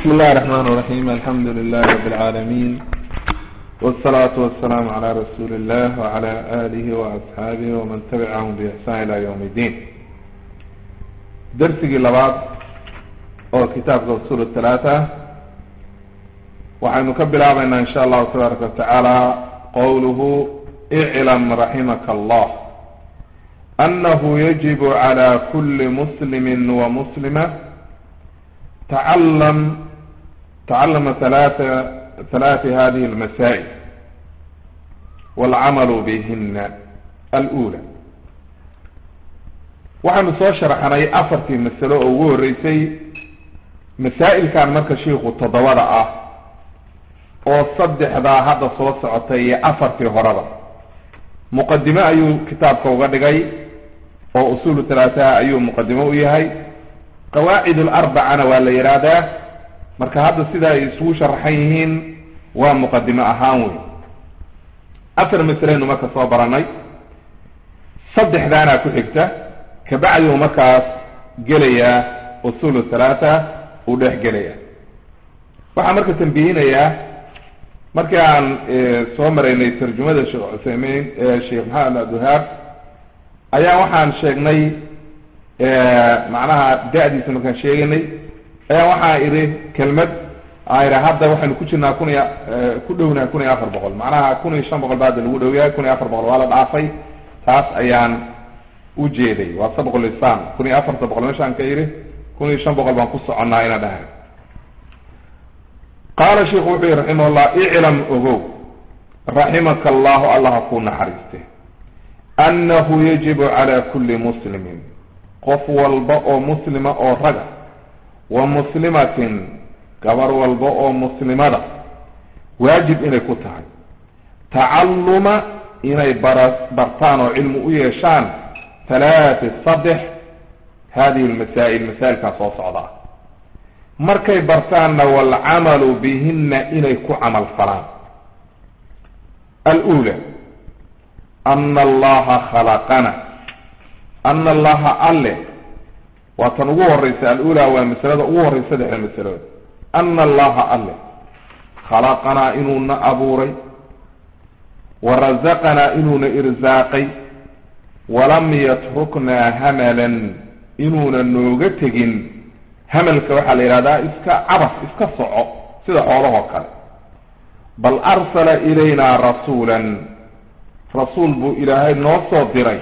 بسم الله الرحمن الرحيم الحمد لله رب العالمين والصلاة والسلام على رسول الله وعلى آله وأصحابه ومن تبعهم بإحسان إلى يوم الدين درسي لبعض أو كتاب أصول الثلاثة وحن نكبر عبنا إن شاء الله تبارك وتعالى قوله اعلم رحمك الله أنه يجب على كل مسلم ومسلمة تعلم تعلم ثلاثة ثلاث هذه المسائل والعمل بهن الأولى waxaynu soo sharaxnay afartii masalo oo ugu horreysay masaa'ilkan marka shiikhu toddobada ah oo saddexdaa hadda soo socotay iyo afartii horeba muqadime ayuu kitaabka uga dhigay oo usuulu talaataha ayuu muqadimo u yahay qawaacid alarbacana waa la yidhaahdaa marka hadda sida ay isugu sharaxan yihiin waa muqadimo ahaan wey afar masaleynu marka soo baranay saddexdaana ku xigta kabacdiu markaas gelayaa usuulu thalaata uu dhex gelaya waxaan marka tambihinayaa markii aan soo maraynay tarjumada sheekh cuthaymein sheekh maxamed abdulhaab ayaa waxaan sheegnay macnaha da-diisa markaan sheeganay ayaa waxaa idhi kelmad aa idha hadda waxaynu ku jirnaa kun iyo ku dhownaha kun iyo afar boqol macnaha kun iyo shan boqol ba hadda lagu dhow yahay kun iyo afar boqol waa la dhaafay taas ayaan ujeeday waa sabqul islam kun iyo afarta boqol meeshaan ka yidhi kun iyo shan boqol baan ku soconnaa ina dhahay qaala sheiku wuxuu yihi raximah llah iclam ogow raximaka allahu allah ku naxariiste annahu yajibu cala kulli muslimin qof walba oo muslima oo raga wa muslimatin gabar walba oo muslimada waajib inay ku tahay tacalluma inay bara bartaan oo cilmi u yeeshaan halaati saddex hadihi lmasaa'il masaa'ilkaa soo socdaa markay bartaanna waalcamalu bihinna inay ku camal falaan alula ana allaha khalaqana ana allaha alle waa tan ugu horeysa alula waa masalada ugu horeysa saddexda masalood ana allaha alle khalaqanaa inuuna abuuray wa razaqanaa inuuna irsaaqay walam yatruknaa hamalan inuuna nooga tegin hamalka waxaa la yidhahdaa iska cabas iska soco sida xoolahoo kale bal arsala ilaynaa rasuulan rasuul buu ilaahay noo soo diray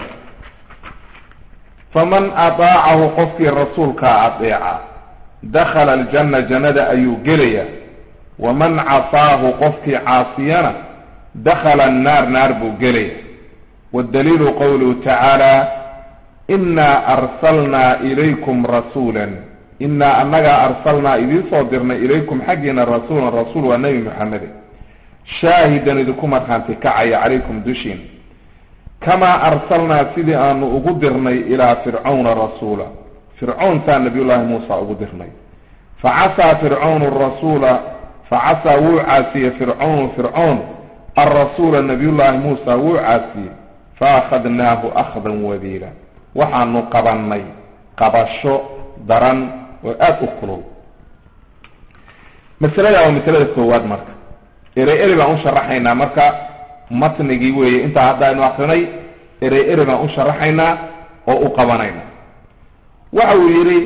faman ataacahu qofkii rasuulkaa adeeca dakhala aljanna jannada ayuu gelaya waman casaahu qofkii caasiyana dakhala annaar naar buu gelaya waddaliilu qowluhu tacaala inaa arsalnaa ilaykum rasuulan inaa annagaa arsalnaa idiin soo dirnay ilaykum xaggiina rasuulan rasuul waa nebi maxamede shaahidan idinku markhaanti kacaya calaykum dushiin kamaa arsalnaa sidii aanu ugu dirnay ilaa fircawna rasuula fircowntaa nabiyullaahi muusa ugu dirnay facasaa fircawnu rasuula facasaa wuu caasiyey fircawnu fircown alrasuula nabiyullaahi muusa wuu caasiyey faakhadnaahu akhdan wabiila waxaanu qabannay qabasho daran oo aada u kulul masalada waa masalada koowaad marka erey eri baan u sharaxaynaa marka matnigii weeye intaa haddaaynu akrinay erey eri baan u sharaxaynaa oo u qabanayna waxa uu yidhi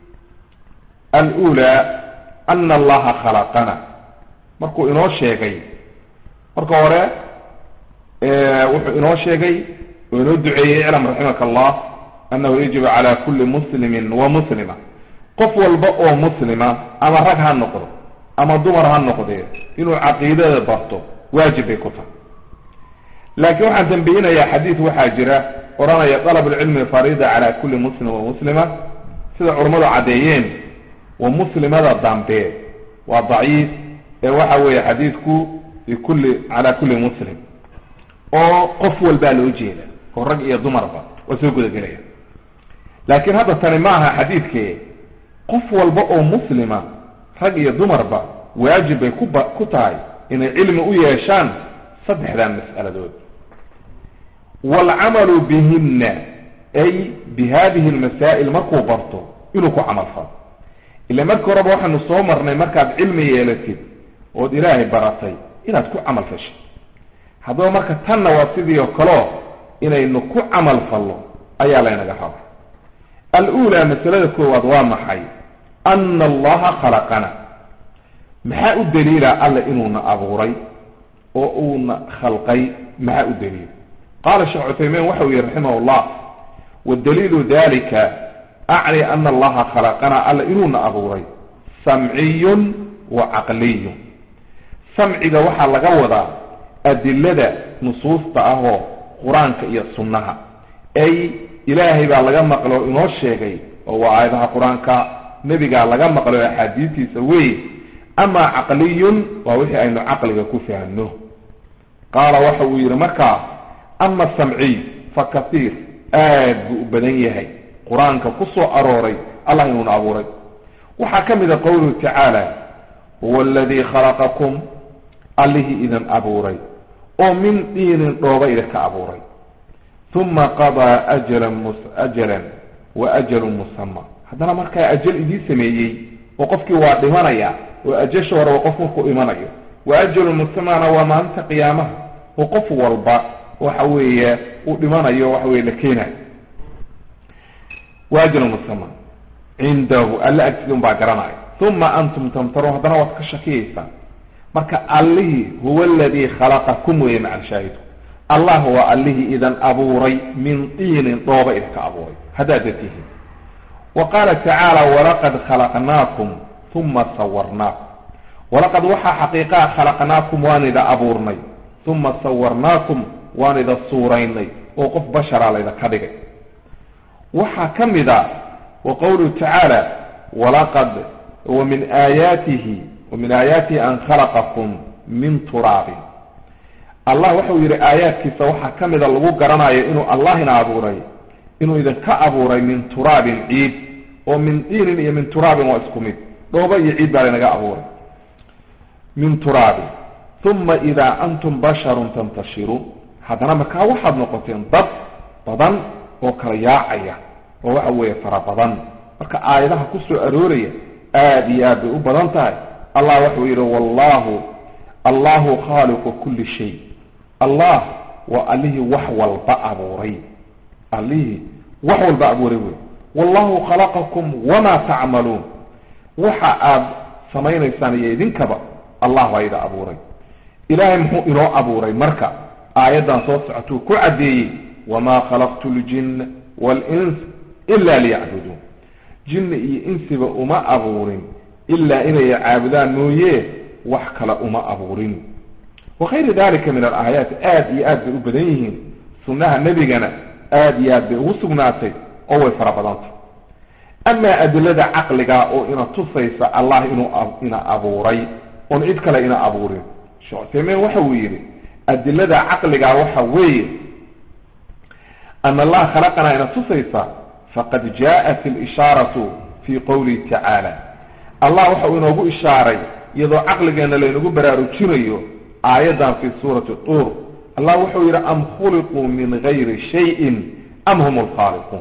alula ana allaha khalaqana markuu inoo sheegay marka hore wuxuu inoo sheegay oo inoo duceeyey iclam raximaka allah annahu yajibu cala kulli muslimin wa muslima qof walba oo muslima ama rag ha noqdo ama dumar ha noqdee inuu caqiidada barto waajib bay ku tahay laakiin waxaan tambiyinayaa xadiid waxaa jira odhanaya dalab lcilmi farida cala kulli muslim wa muslima sida culammadu caddeeyeen wa muslimada dambe waa daciif ee waxa weeye xadiidku bikulli cala kulli muslim oo qof walbaa loo jeeda oo rag iyo dumarba waa soo gudagelaya laakiin hadda tani ma aha xadiidke qof walba oo muslima rag iyo dumarba waajib bay kuba ku tahay inay cilmi u yeeshaan saddexdan mas'aladood waalcamalu bihinna ay bi hadihi almasaa'il markuu barto inuu ku camal falo ila markii horeba waxaanu soo marnay markaad cilmi yeelatid ood ilaahay baratay inaad ku camal fashay haddaba marka tanna waa sidii oo kaleo inaynu ku camal fallo ayaa laynaga raba al-uulaa masalada koowaad waa maxay ana allaha khalaqana maxaa u daliila alla inuuna abuuray oo uuna khalqay maxaa u daliila qaala sheekh cuthaymiin waxa uu yihi raximah llah wadaliilu dalika acni ana allaha khalaqana alla inuuna abuuray samciyun wa caqliyun samciga waxaa laga wadaa adilada nusuusta ah oo qur-aanka iyo sunnaha ay ilaahay baa laga maqlay oo inoo sheegay oo waa aayadaha qur-aanka nebigaa laga maqlay oo axaadiistiisa wey amaa caqliyun waa wixii aynu caqliga ku fahno qaala waxa uu yidhi markaa ama samciy fa kasiir aad buu u badan yahay qur-aanka ku soo arooray allah inuuna abuuray waxaa ka mid a qowluhu tacaala huwa aladii khalaqakum allihii idin abuuray oo min diinin dhooba idinka abuuray uma qadaa ajalan ajalan wa ajalun musama haddana markaa ajal idii sameeyey oo qofkii waa dhimanaya oo ajasha horeba qof markuu imanayo wa ajalun musamana waa maalinta qiyaamaha oo qof walba waxa weeye uu dhimanayo waxa weye la keenayo wa ajalun musama cindahu alla agtida un baa garanaya uma antum tamtaruun haddana waad ka shakiyaysaan marka allihii huwa aladii khalaqakum weeye macal shaahidku allah waa allihii idan abuuray min diinin dhooba idinka abuuray haddaad datihiin wa qaala tacaala walaqad khalaqnaakum uma sawarnaakum walaqad waxaa xaqiiqaa khalaqnaakum waan ida abuurnay uma sawarnaakum waan ida suuraynay oo qof basharaa laydinka dhigay waxaa ka mid a wa qowluhu tacaala walaqad wa min aayaatihi wa min aayaatihi an khalaqakum min turaabin allah waxau yidhi aayaadkiisa waxaa ka mida lagu garanayo inuu allah ina abuuray inuu idinka abuuray min turaabin ciid oo min diinin iyo min turaabin waa isku mid dhooba iyo ciid baa laynaga abuuray min turaabin uma idaa antum basharun tantashiruun haddana markaa waxaad noqoteen dad badan oo kala yaacaya oo waxa weeye fara badan marka aayadaha ku soo arooraya aada iyo aad bay u badan tahay allah waxau yidhi wallahu allahu khaaliqu kulli shay allah waa allihii wax walba abuuray allihii wax walba abuuray wey wallahu khalaqakum wamaa tacmaluun waxa aad samaynaysaan iyo idinkaba allah baa ida abuuray ilaahay muxuu inoo abuuray marka aayaddan soo socotuu ku caddeeyey wamaa khalaqtu ljinna waalins ila liyacbuduun jinni iyo insiba uma abuurin ilaa inay caabudaan mooye wax kale uma abuurin wakayri dalika min alaayaati aada iyo aad bay u badan yihiin sunnaha nebigana aada iyo aad bay ugu sugnaatay oo way fara badantay amaa adilada caqliga oo ina tusaysa allah inuu ina abuuray oon cid kale ina abuurin sheekh cuthaymiin waxa uu yidhi adilada caqliga waxa weeye ana allaha khalaqanaa ina tusaysa faqad jaءat اlishaaraةu fi qowlihi tacaala allah waxa uu inoogu ishaaray iyadoo caqligeena laynagu baraarujinayo aayaddan fi suurati tuur allah wuxuu yidhi am khuliquu min gayri shayin am hum lkhaaliquun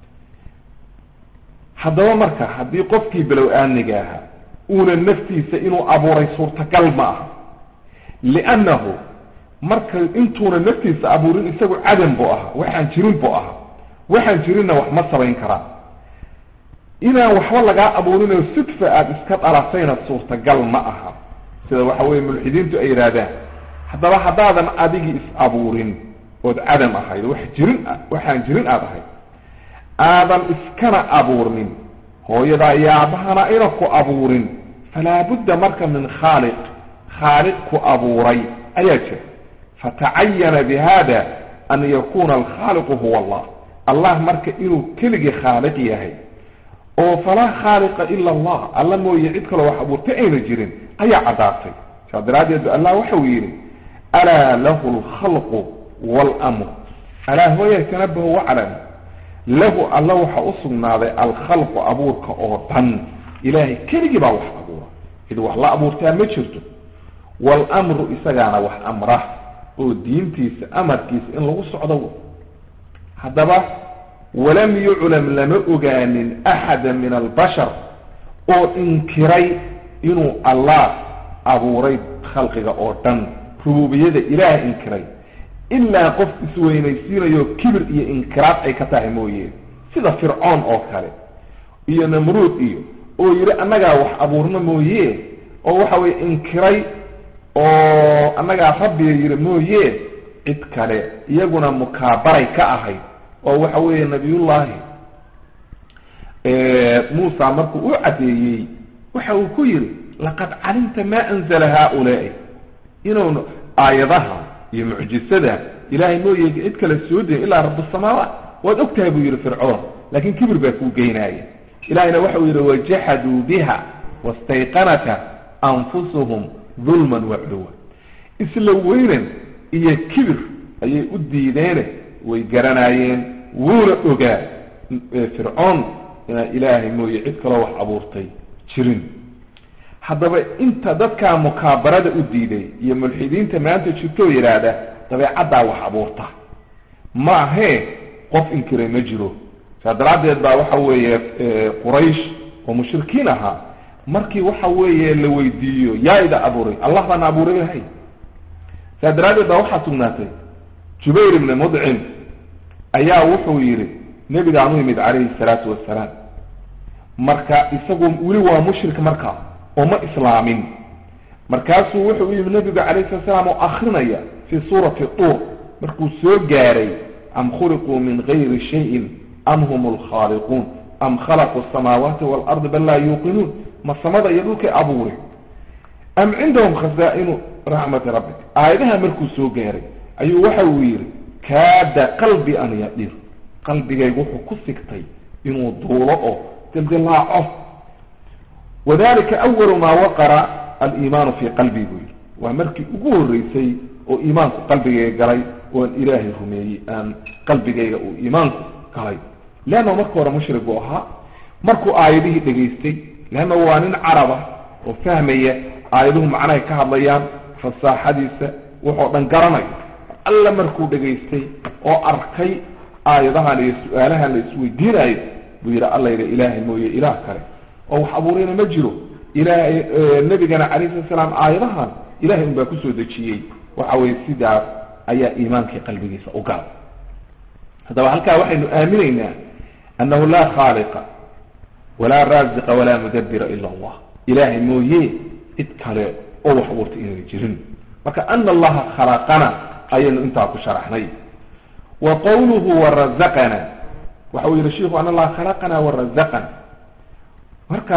haddaba marka haddii qofkii bilow aaniga ahaa uuna naftiisa inuu abuuray suurtagal ma aha liannahu marka intuuna naftiisa abuurin isagu cadam buu ahaa waxaan jirin buu ahaa waxaan jirinna wax ma samayn karaan inaan waxba lagaa abuurinoo sidfa aada iska dhalatayna suurtagal ma aha sida waxa weye mulxidiintu ay yidhaahdaan haddaba haddaadan adigii is abuurin ood cadam ahayd wax jirin waxaan jirin aada ahayd aadan iskana abuurnin hooyadaa iyo aabahana ayna ku abuurin falaa budda marka min khaaliq khaaliq ku abuuray ayaa jira fatacayana bihada an yakuna alkhaaliqu huwa allah allah marka inuu keligii khaaliq yahay oo falaa khaaliqa ila allah alla mooye cid kaloo wax abuurtay ayna jirin ayaa caddaatay saas daraaddeed allah waxau yidhi alaa lahu alkhalqu waalmru alaa huwa yatanabahu waclam lahu alla waxa u sugnaaday alkhalqu abuurka oo dhan ilaahay keligii baa wax abuura cid wax la abuurtaa ma jirto waalamru isagaana wax amra oo diintiisa amarkiisa in lagu socdo haddaba walam yuclam lama ogaanin axada min albashar oo inkiray inuu allah abuuray khalqiga oo dhan rububiyada ilaah inkiray ilaa qof isweynaysiinayo kibir iyo inkiraad ay ka tahay mooye sida fircoon oo kale iyo namruud iyo oo yidhi annagaa wax abuurna mooye oo waxa weye inkiray oo annagaa rabbiga yidhi mooye cid kale iyaguna mukaabaray ka ahayd oo waxa weeye nabiyullaahi muusa markuu u caddeeyey waxa uu ku yidhi laqad calimta ma anzala haaulaai inuu aayadaha iyo mucjisada ilaahay mooye cid kale soo deyin ilaa rabusamaawaat waad og tahay buu yidhi fircoon laakiin kibir baa kuu geynaaya ilahayna waxau yidhi wajaxaduu biha wastayqanata anfusuhum dulman wacluwa isla weynan iyo kibir ayay u diideene way garanaayeen wuuna ogaa fircoon inaa ilaahay mooye cid kaloo wax abuurtay jirin haddaba inta dadkaa mukaabarada u diiday iyo mulxidiinta maanta jirtoo yidhaahda dabeecaddaa wax abuurta ma ahee qof inkiray ma jiro saa daraaddeed baa waxa weeye quraysh oo mushrikiin ahaa markii waxa weeye la weydiiyo yaa ida abuuray allah baana abuuray lahay saa daraaddeed baa waxaa sugnaatay jubayr ibni mudcim ayaa wuxuu yidhi nebigaan u yimid calayhi salaatu wasalaam marka isagu weli waa mushrik markaa oo ma islaamin markaasuu wuxuu u yimid nebiga calayhi salatu salaam oo akrinaya fii suurati tuur markuu soo gaaray am khuliquu min gayri shayin am hum alkhaaliquun am khalaquu asamaawaati waalardi bal laa yuuqinuun ma samada iyo dhulkay abuure am cindahum khazaa'inu raxmati rabbik aayadaha markuu soo gaaray ayuu waxa uu yidhi kaada qalbi an yadir qalbigaygu wuxuu ku sigtay inuu duulo oo dildilaaco wadalika awalu maa waqara aliimaanu fii qalbii buu yidhi waa markii ugu horreysay oo iimaanku qalbigayga galay oo aan ilaahay rumeeyey aan qalbigayga uu iimaanku galay leanna marka hore mushrik buu ahaa markuu aayadihii dhegaystay leanna waa nin caraba oo fahmaya aayaduhu macnahay ka hadlayaan fasaaxadiisa wuxoo dhan garanayo alla markuu dhegaystay oo arkay aayadahan iyo su-aalahan la isweydiinayo buu yidhi alla yidhi ilaahay mooye ilaah kale oo wax abuurayna ma jiro ilaahay nabigana calayhi sala salaam aayadahan ilahay un baa kusoo dejiyey waxa weye sidaas ayaa iimaankii qalbigiisa u galay haddaba halkaa waxaynu aaminaynaa annahu laa khaaliqa walaa raaziqa walaa mudabira ila allah ilaahay mooye cid kale oo wax abuurta inayna jirin marka ana allaha khalaqana ayaynu intaa ku sharaxnay wa qawluhu warazaqana waxa uu yihi shiku an allaha khalaqana warazaqana marka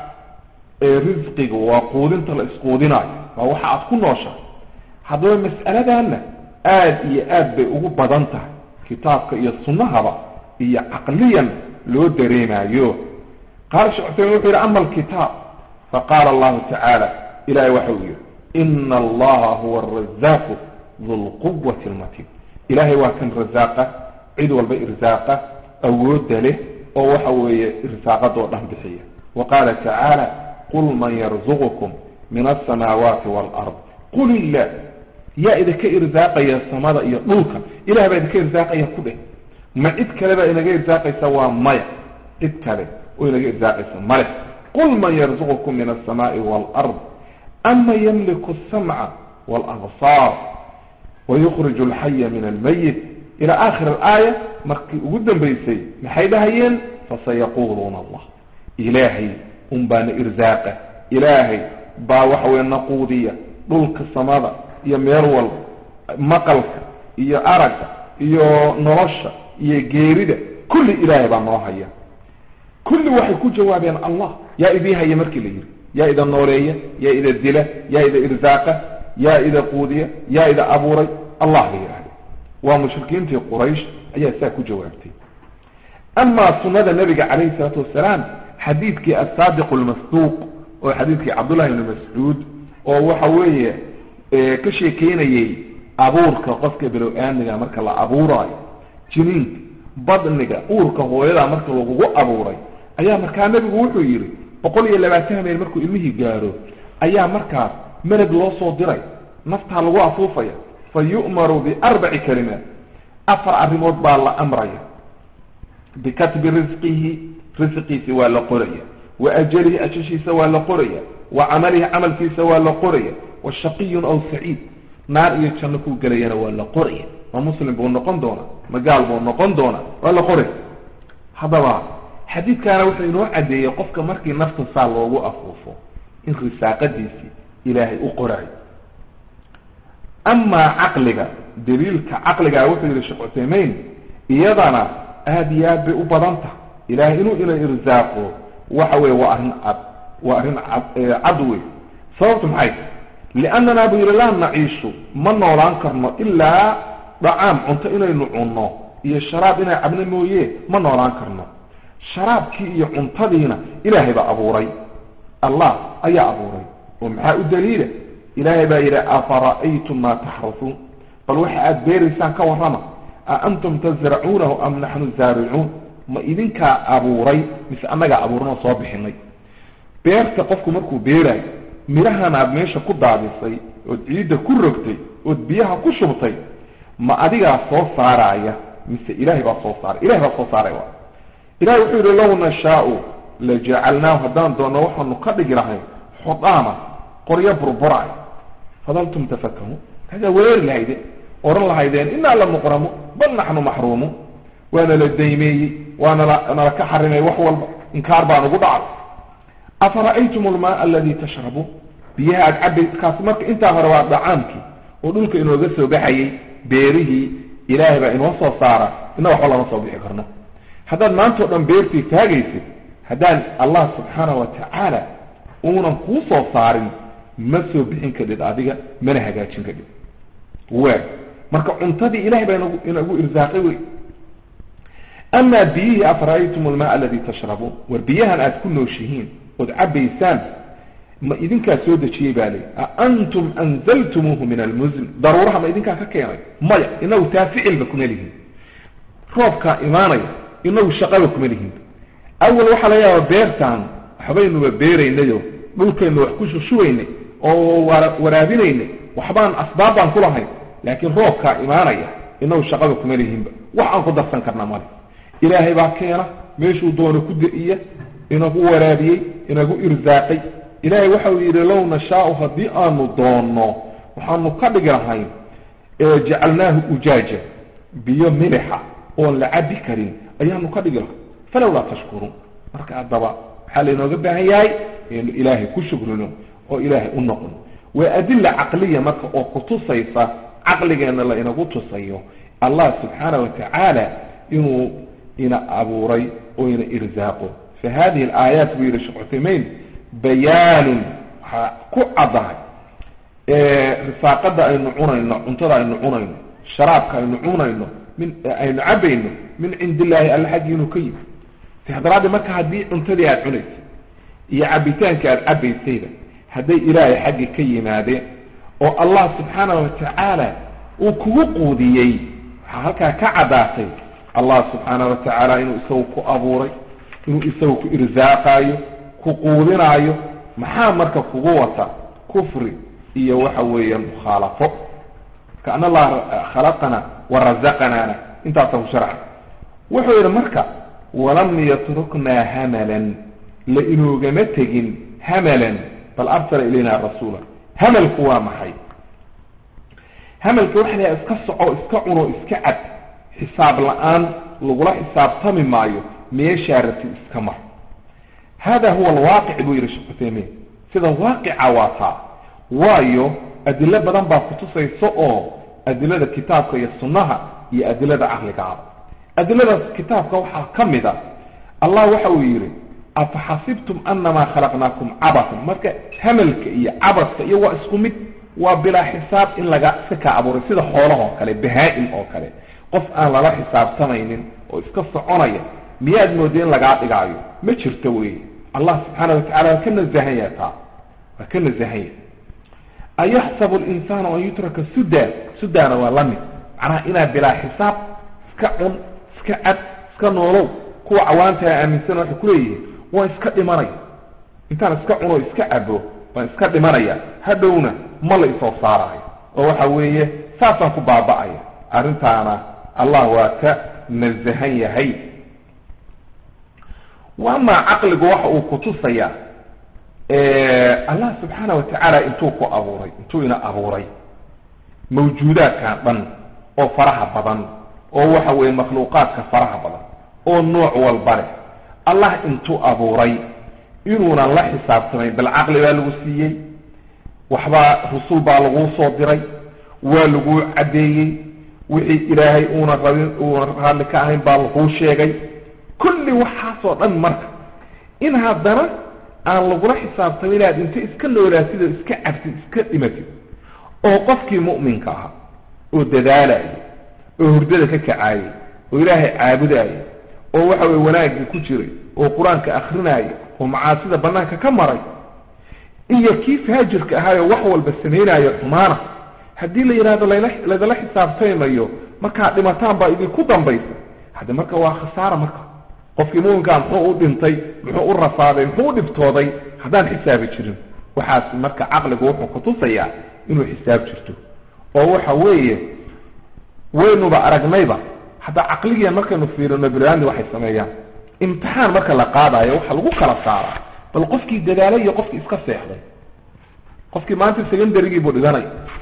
risqiga waa quudinta la isquudinaayo waa waxa aad ku noosha haddaba mas'aladanna aada iyo aad bay ugu badan tahay kitaabka iyo sunnahaba iyo caqliyan loo dareemayo qaala shekh cusemin wuxuu yihi ama alkitaab faqaala allahu tacaala ilahay waxa uu yihi ina allaha huwa arazaaqu du lquwati lmatin ilahay waa kan razaaqa cid walba irsaaqa awoodda leh oo waxa weeye irsaaqadoo dhan bixiya wa qaala tacaala qul man yarzuqukum min alsamaawaati waalard qul illah yaa idinka irsaaqaya samada iyo dhulka ilah baa idinka irsaaqaya ku dheh ma cid kale baa inaga irsaaqaysa waa maya cid kale oo inaga irsaaqaysa male qul man yarzuqukum min alsamaai waalard ama yamliku alsamca waalabsaar wayukhriju alxaya min almayit ila aakhir alaaya markii ugu dambaysay maxay dhahayeen fasayaquuluuna allah ilaahay un baana irsaaqa ilaahay baa waxa weye naquudiya dhulka samada iyo meel walba maqalka iyo aragga iyo nolosha iyo geerida kulli ilaahay baa noo haya kulli waxay ku jawaabeen allah yaa idii haya markii la yidhi yaa ida nooleeya yaa ida dila yaa ida irsaaqa yaa ida quudiya yaa ida abuuray allah la yidhahda waa mushrikiintii quraysh ayaa saa ku jawaabtay amaa sunada nabiga calayhi salaatu wasalaam xadiidkii asaadiq lmasduuq oo xadiidkii cabdullahi ibni mascuud oo waxa weeye ka sheekeynayey abuurka qofka bilow-aamiga marka la abuuraayo jiniinka badniga uurka hooyada marka lagugu abuuray ayaa markaa nabigu wuxuu yidhi boqol iyo labaatan meel markuu ilmihii gaaro ayaa markaas meleg loo soo diray naftaa lagu afuufaya fa yu'maru biarbaci kalimaat afar arrimood baa la amraya bikatbi risqihi risqiisi waa la qoraya wa ajalihi ajashiisa waa la qoraya wa camalihi camalkiisa waa la qoraya wa shaqiyun aw saciid naar iyo janno kuu gelayana waa la qoraya ma muslim buu noqon doonaa ma gaal buu noqon doonaa waa la qoraya haddaba xadiidkaana wuxuu inoo caddeeyey qofka markii nafta saa loogu afuufo in risaaqadiisii ilaahay u qoraayo amaa caqliga daliilka caqligaa wuxuu yihi sheekh cuthaymeyn iyadana aada iyo aad bay u badan tahay ilahay inuu ina irsaaqo waxa weye waa arrin cad waa arrin cad cad wey sababtu maxay liannana buu yihi laa naciishu ma noolaan karno ilaa dhacaam cunto inaynu cunno iyo sharaab inay cabno mooye ma noolaan karno sharaabkii iyo cuntadiina ilaahay baa abuuray allah ayaa abuuray oo maxaa u daliila ilaahay baa yidhi afara'aytum maa taxrasuun bal waxa aada beeraysaan ka warrama a antum tasracuunahu am naxnu zaaricuun ma idinkaa abuuray mise annagaa abuuranoo soo bixinay beerta qofku markuu beeraayo midhahan aad meesha ku daadisay ood ciidda ku rogtay ood biyaha ku shubtay ma adigaa soo saaraaya mise ilaahay baa soo saaray ilahay baa soo saaray waa ilahay wuxuu yihi low nashaau lajacalnaahu haddaan doonno waxaanu ka dhigi lahayn xudaama qoryo burburaayo fadaltum tafakahuun kasaa wereeri lahayde oran lahaydeen inaa la muqramu bal naxnu maxruumun waana la daymeeyey waana nala ka xarimay wax walba inkaar baan ugu dhacay afara'aytum almaa aladi tashrabuun biyaha aad cabay kaasi marka intaa hore waa dhacaamkii oo dhulka inooga soo baxayey beerihii ilaahay baa inoo soo saara ina waxba lama soo bixi karno haddaad maantao dhan beertii taagaysid haddaan allah subxaana wa tacaala uunan kuu soo saarin ma soo bixin kadhid adiga mana hagaajin kadhid we marka cuntadii ilahay baa inagu inagu irsaaqay wey amaa biyihii afara'aytum almaa aladi tashrabuun war biyahan aad ku nooshihiin ood cabaysaan ma idinkaa soo dejiyey baa lii a antum anzaltumuuhu min almusn daruuraha ma idinkaa ka keenay maya inagu taa ficilba kuma lihin roobkaa imaanaya inagu shaqaba kuma lihin awal waxaa laga yaaba beertaan waxbaynuba beeraynayo dhulkaynu wax ku shushubaynay oo waraabinaynay waxbaan asbaab baan ku lahayn laakiin roobkaa imaanaya inagu shaqaba kuma lihinba wax aan ku darsan karnaa male ilaahay baa keena meeshuu doono ku da-iya inagu waraabiyey inagu irsaaqay ilaahay waxau yidhi low nashaau haddii aanu doonno waxaanu ka dhigi lahayn jacalnaahu ujaaja biyo milixa oon la cabi karin ayaanu ka dhigi lahay falowlaa tashkuruun marka haddaba waxaa lainooga baahan yahay inu ilaahay ku shukrino oo ilaahay u noqon waa adila caqliya marka oo kutusaysa caqligeenna la inagu tusayo allah subxaana wa tacaala inuu ina abuuray oo ina irsaaqo fa hadihi alaayaat buu yihi sheekh cuthaymeyn bayaanun waxaa ku caddahay risaaqada aynu cunayno cuntada aynu cunayno sharaabka aynu cunayno min aynu cabayno min cindi illaahi alla xaggii inuu ka yimi sidaa daraaddeed marka haddii cuntadii aada cunaysay iyo cabitaanka aada cabaysayba hadday ilaahay xaggi ka yimaadeen oo allah subxaana wa tacaala uu kugu quudiyey waxaa halkaa ka caddaatay allah subxaana wa tacaala inuu isagu ku abuuray inuu isagu ku irsaaqaayo ku quudinaayo maxaa marka kugu wata kufri iyo waxa weeyaan mukhaalafo kaana allah khalaqana wa razaqanaana intaasa ku sharca wuxuu yidhi marka walam yatruknaa hamalan la inoogama tegin hamalan bal arsala ilayna rasuula hamalku waa maxay hamalka waxa laha iska soco iska cuno iska cad xisaab la-aan lagula xisaabtami maayo meeshaa rabtid iska mar hada huwa alwaaqic buu yihi sheekh cuthaymiin sida waaqica waa taa waayo adilo badan baa kutusaysa oo adilada kitaabka iyo sunnaha iyo adilada caqligaaba adilada kitaabka waxaa ka mid a allah waxa uu yidhi afaxasibtum anamaa khalaqnaakum cabasan marka hamalka iyo cabaska iyo waa isku mid waa bilaa xisaab in laga iska kaa abuuray sida xoolahoo kale bahaa-im oo kale qof aan lala xisaabtamaynin oo iska soconaya miyaad mooda in lagaa dhigaayo ma jirto wey allah subxaana watacala waa ka nasahanya taa waa ka nasahanya ayaxsabu linsaanu an yutraka suda sudana waa la mid macnaha inaad bilaa xisaab iska cun iska cad iska noolow kuwa cawaantaa aaminsan waxay kuleeyihiin waan iska dhimanaya intaan iska cuno iska cabo waan iska dhimanaya hadhowna ma la isoo saaraayo oo waxa weeye saasaan ku baaba'aya arrintaana allah waa ka nasahan yahay wa amaa caqligu waxa uu kutusayaa allah subxaana wa tacaala intuu ku abuuray intuu ina abuuray mawjuudaadkan dhan oo faraha badan oo waxa weeye makhluuqaadka faraha badan oo nooc walba leh allah intuu abuuray inuunan la xisaabtamayn bal caqli baa lagu siiyey waxbaa rusul baa laguu soo diray waa laguu caddeeyey wixii ilaahay uuna rabin uuna raalli ka ahayn baa laguu sheegay kulli waxaasoo dhan marka in haddana aan lagula xisaabtamin inaad inta iska noolaatid oo iska cabtid iska dhimatid oo qofkii mu'minka ahaa oo dadaalaya oo hurdada ka kacaayay oo ilaahay caabudaya oo waxa weye wanaaggii ku jiray oo qur-aanka akrinaya oo macaasida banaanka ka maray iyo kii faajirka ahaayoo wax walba samaynayo xumaana haddii la yidhahdo layla laydala xisaabtaymayo markaad dhimataan baa idinku dambaysa hadde marka waa khasaara marka qofkii muminkaa muxuu u dhintay muxuu u rafaaday muxuu u dhibtooday haddaan xisaabi jirin waxaas marka caqligu wuxuu kutusayaa inuu xisaab jirto oo waxa weeye waynuba aragnayba hadda caqligiian markaynu fiirino biniaadmi waxay sameeyaan imtixaan marka la qaadayo waxa lagu kala saaraa bal qofkii dadaalay iyo qofkii iska seexday qofkii maanta secondarygii buu dhiganay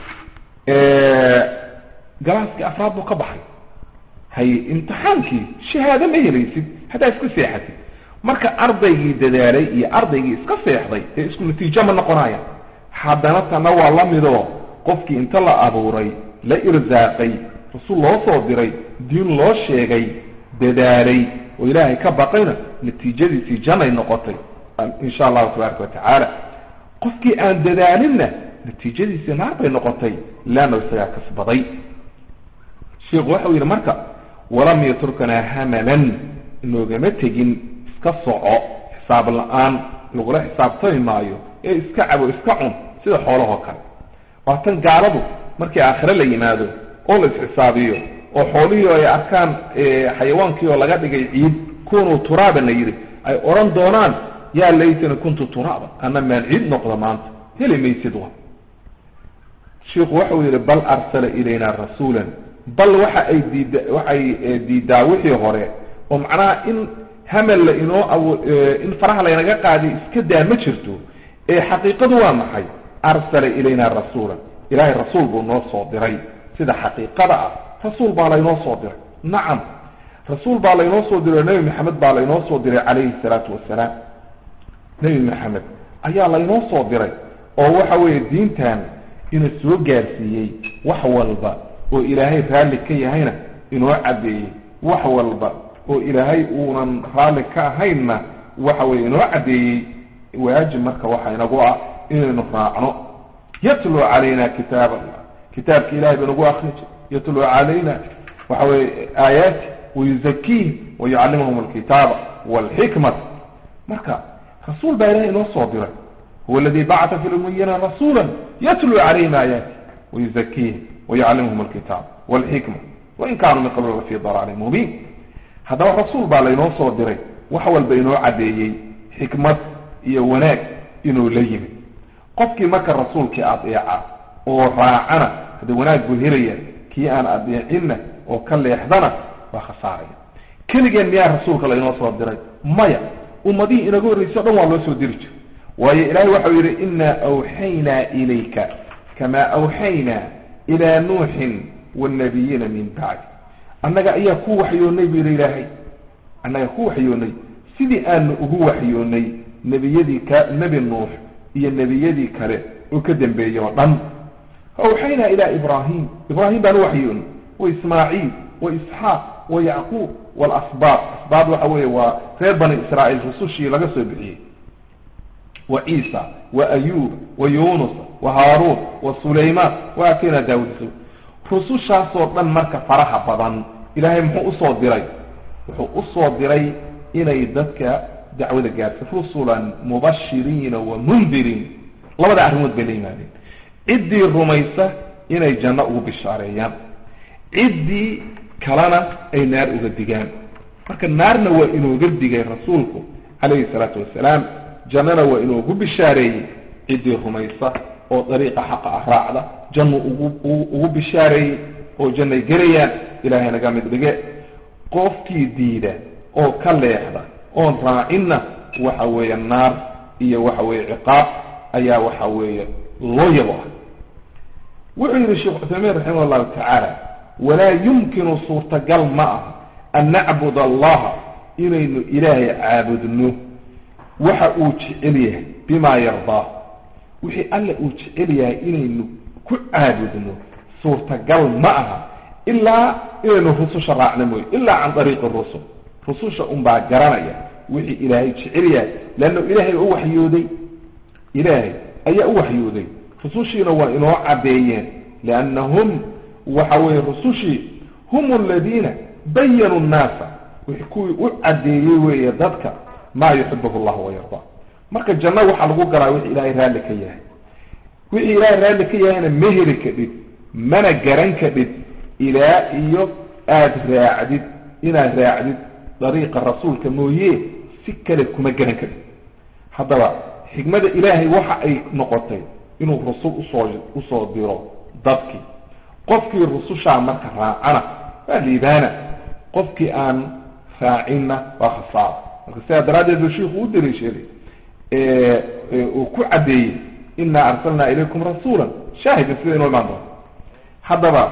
galaaskii afraad buu ka baxay hay imtixaankii shahaado ma helaysid haddaa iska seexatid marka ardaygii dadaalay iyo ardaygii iska seexday dee isku natiijo ma noqonaya haddana tana waa la midoo qofkii inta la abuuray la irsaaqay rasul loo soo diray diin loo sheegay dadaalay oo ilaahay ka baqayna natiijadiisii janay noqotay insha allahu tabaaraka watacaala qofkii aan dadaalinna natiijadiisii naar bay noqotay leanna isagaa kasbaday sheikhu waxau yidhi marka walam yatruknaa hamalan inoogama tegin iska soco xisaab la-aan lagula xisaabtami maayo ee iska cabo iska cun sida xoolahoo kale waa tan gaaladu markii aakhire la yimaado oo la isxisaabiyo oo xoolihii ay arkaan xayawaankii oo laga dhigay ciid kunuu turaaban la yidhi ay odhan doonaan yaa laytani kuntu turaaban ana maan ciid noqdo maanta heli maysid wa shiikhu waxau yidhi bal arsala ilayna rasuulan bal waxa ay diida waxay diidaa wixii hore oo macnaha in hamal la inoo awo in faraha laynaga qaadiy iska daa ma jirto ee xaqiiqadu waa maxay arsala ilayna rasuulan ilaahay rasuul buu noo soo diray sida xaqiiqada ah rasuul baa laynoo soo diray nacam rasuul baa laynoo soo diray nebi maxamed baa laynoo soo diray calayhi salaatu wasalaam nebi maxamed ayaa laynoo soo diray oo waxa weeye diintan ina soo gaarsiiyey wax walba oo ilaahay raalli ka yahayna inoo caddeeyey wax walba oo ilaahay uunan raalli ka ahaynna waxa weye inoo caddeeyey waajib marka waxa inagu ah inaynu raacno yatlu calayna kitaab allah kitaabka ilahay ba nagu akri jir yatlu calayna waxa weye aayaati wayuzakiihim wayucallimuhum alkitaaba walxikmata marka rasuul baa ilahay inoo soo diray huwa aladi bacata fi lumiyina rasuula yatlu calayhim aayaati wayuzakiihim wayucallimuhum alkitaab walxikma wain kaanuu min qabl lafii dalaalin mubiin haddaba rasuul baa laynoo soo diray wax walba inoo caddeeyey xikmad iyo wanaag inuu la yimid qofkii marka rasuulkii adeeca oo raacana hadde wanaag buu helaya kii aan adeecinna oo ka leexdana waa khasaaraya keligeen miyaa rasuulka laynoo soo diray maya ummadihii inaga horreysa o dhan waa loo soo diri jiray waayo ilaahay waxau yidhi inaa awxaynaa ilayka kamaa awxaynaa ilaa nuuxin waalnabiyiina min bacdi annaga ayaa ku waxyoonnay bu yidhi ilaahay annaga ku waxyoonnay sidii aanu ugu waxyoonnay nebiyadii ka nebi nuux iyo nebiyadii kale oo ka dambeeyey oo dhan awxaynaa ilaa ibraahim ibraahim baan u waxyoonnay wa ismaaciil wa isxaaq wa yacquub waalasbaab asbaab waxa weeye waa reer bani israa'iil rusushii laga soo bixiyey wa ciisa wa ayuub wa yunus wa haaruun wa sulaymaan wa aatayna daawud rusushaasoo dhan marka faraha badan ilaahay muxuu usoo diray wuxuu usoo diray inay dadka dacwada gaarsa rusulan mubashiriina wa mundiriin labada arrimood bay la yimaadeen ciddii rumaysa inay janno ugu bishaareeyaan ciddii kalena ay naar uga digaan marka naarna waa inooga digay rasuulku calayhi salaatu wasalaam jannana waa inoogu bishaareeyey ciddii rumaysa oo dariiqa xaqa ah raacda jannu ugu ugu bishaareeyey oo jannay gelayaan ilaahay naga mid dhige qofkii diida oo ka leexda oon raacinna waxa weeye naar iyo waxa weeye ciqaab ayaa waxa weeye loo yabo ah wuxuu yihi sheekh cuthaymiin raximah allahu tacaala walaa yumkinu suurtagal ma ah an nacbud allaha inaynu ilaahay caabudno waxa uu jecel yahay bimaa yardaa wixii alle uu jecel yahay inaynu ku caabudno suurtagal ma aha ilaa inaynu rususha raacno mooye ilaa can ariiqi rusul rususha unbaa garanaya wixii ilaahay jecel yahay leanna ilaahay u waxyooday ilaahay ayaa u waxyooday rusushiina waa inoo caddeeyeen liannahum waxa weeye rusushii hum aladiina bayanuu nnaasa wixii kuwii u caddeeyey weeye dadka maa yuxibuhu llah wayardaa marka janno waxaa lagu galaa wixii ilaahay raalli ka yahay wixii ilaahay raalli ka yahayna ma heli kadhid mana garan kadhid ilaa iyo aada raacdid inaad raacdid dariiqa rasuulka mooye si kale kuma garan kadhid haddaba xikmada ilaahay waxa ay noqotay inuu rusul usoo usoo diro dadkii qofkii rusushaa marka raacana waa liibaana qofkii aan raacinna waa khasaara marka sidaa daraaddeed buu shiiku u daliishaday uu ku caddeeyey inaa arsalnaa ilaykum rasuula shaahidan sida inoo imaan doonto haddaba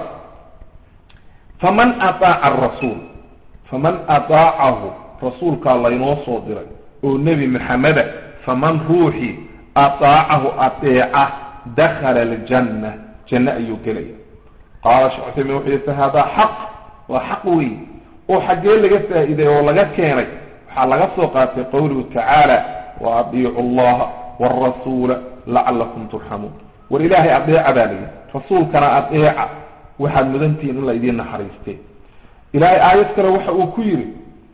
faman ataaca arasuul faman ataacahu rasuulkaa laynoo soo diray oo nebi maxameda faman ruuxii ataacahu adeeca dakhala aljanna janno ayuu gelaya qaala sheekh cuthaymin wuxuu yihi fahadaa xaq waa xaq weyn oo xaggee laga faa'iiday oo laga keenay waxaa laga soo qaatay qowluhu tacaala wa adiicu allaha waalrasuula lacalakum turxamuun war ilaahay adeeca baa layidhi rasuulkana adeeca waxaad mudantihiin in la idiin naxariistee ilaahay aayad kale waxa uu ku yidhi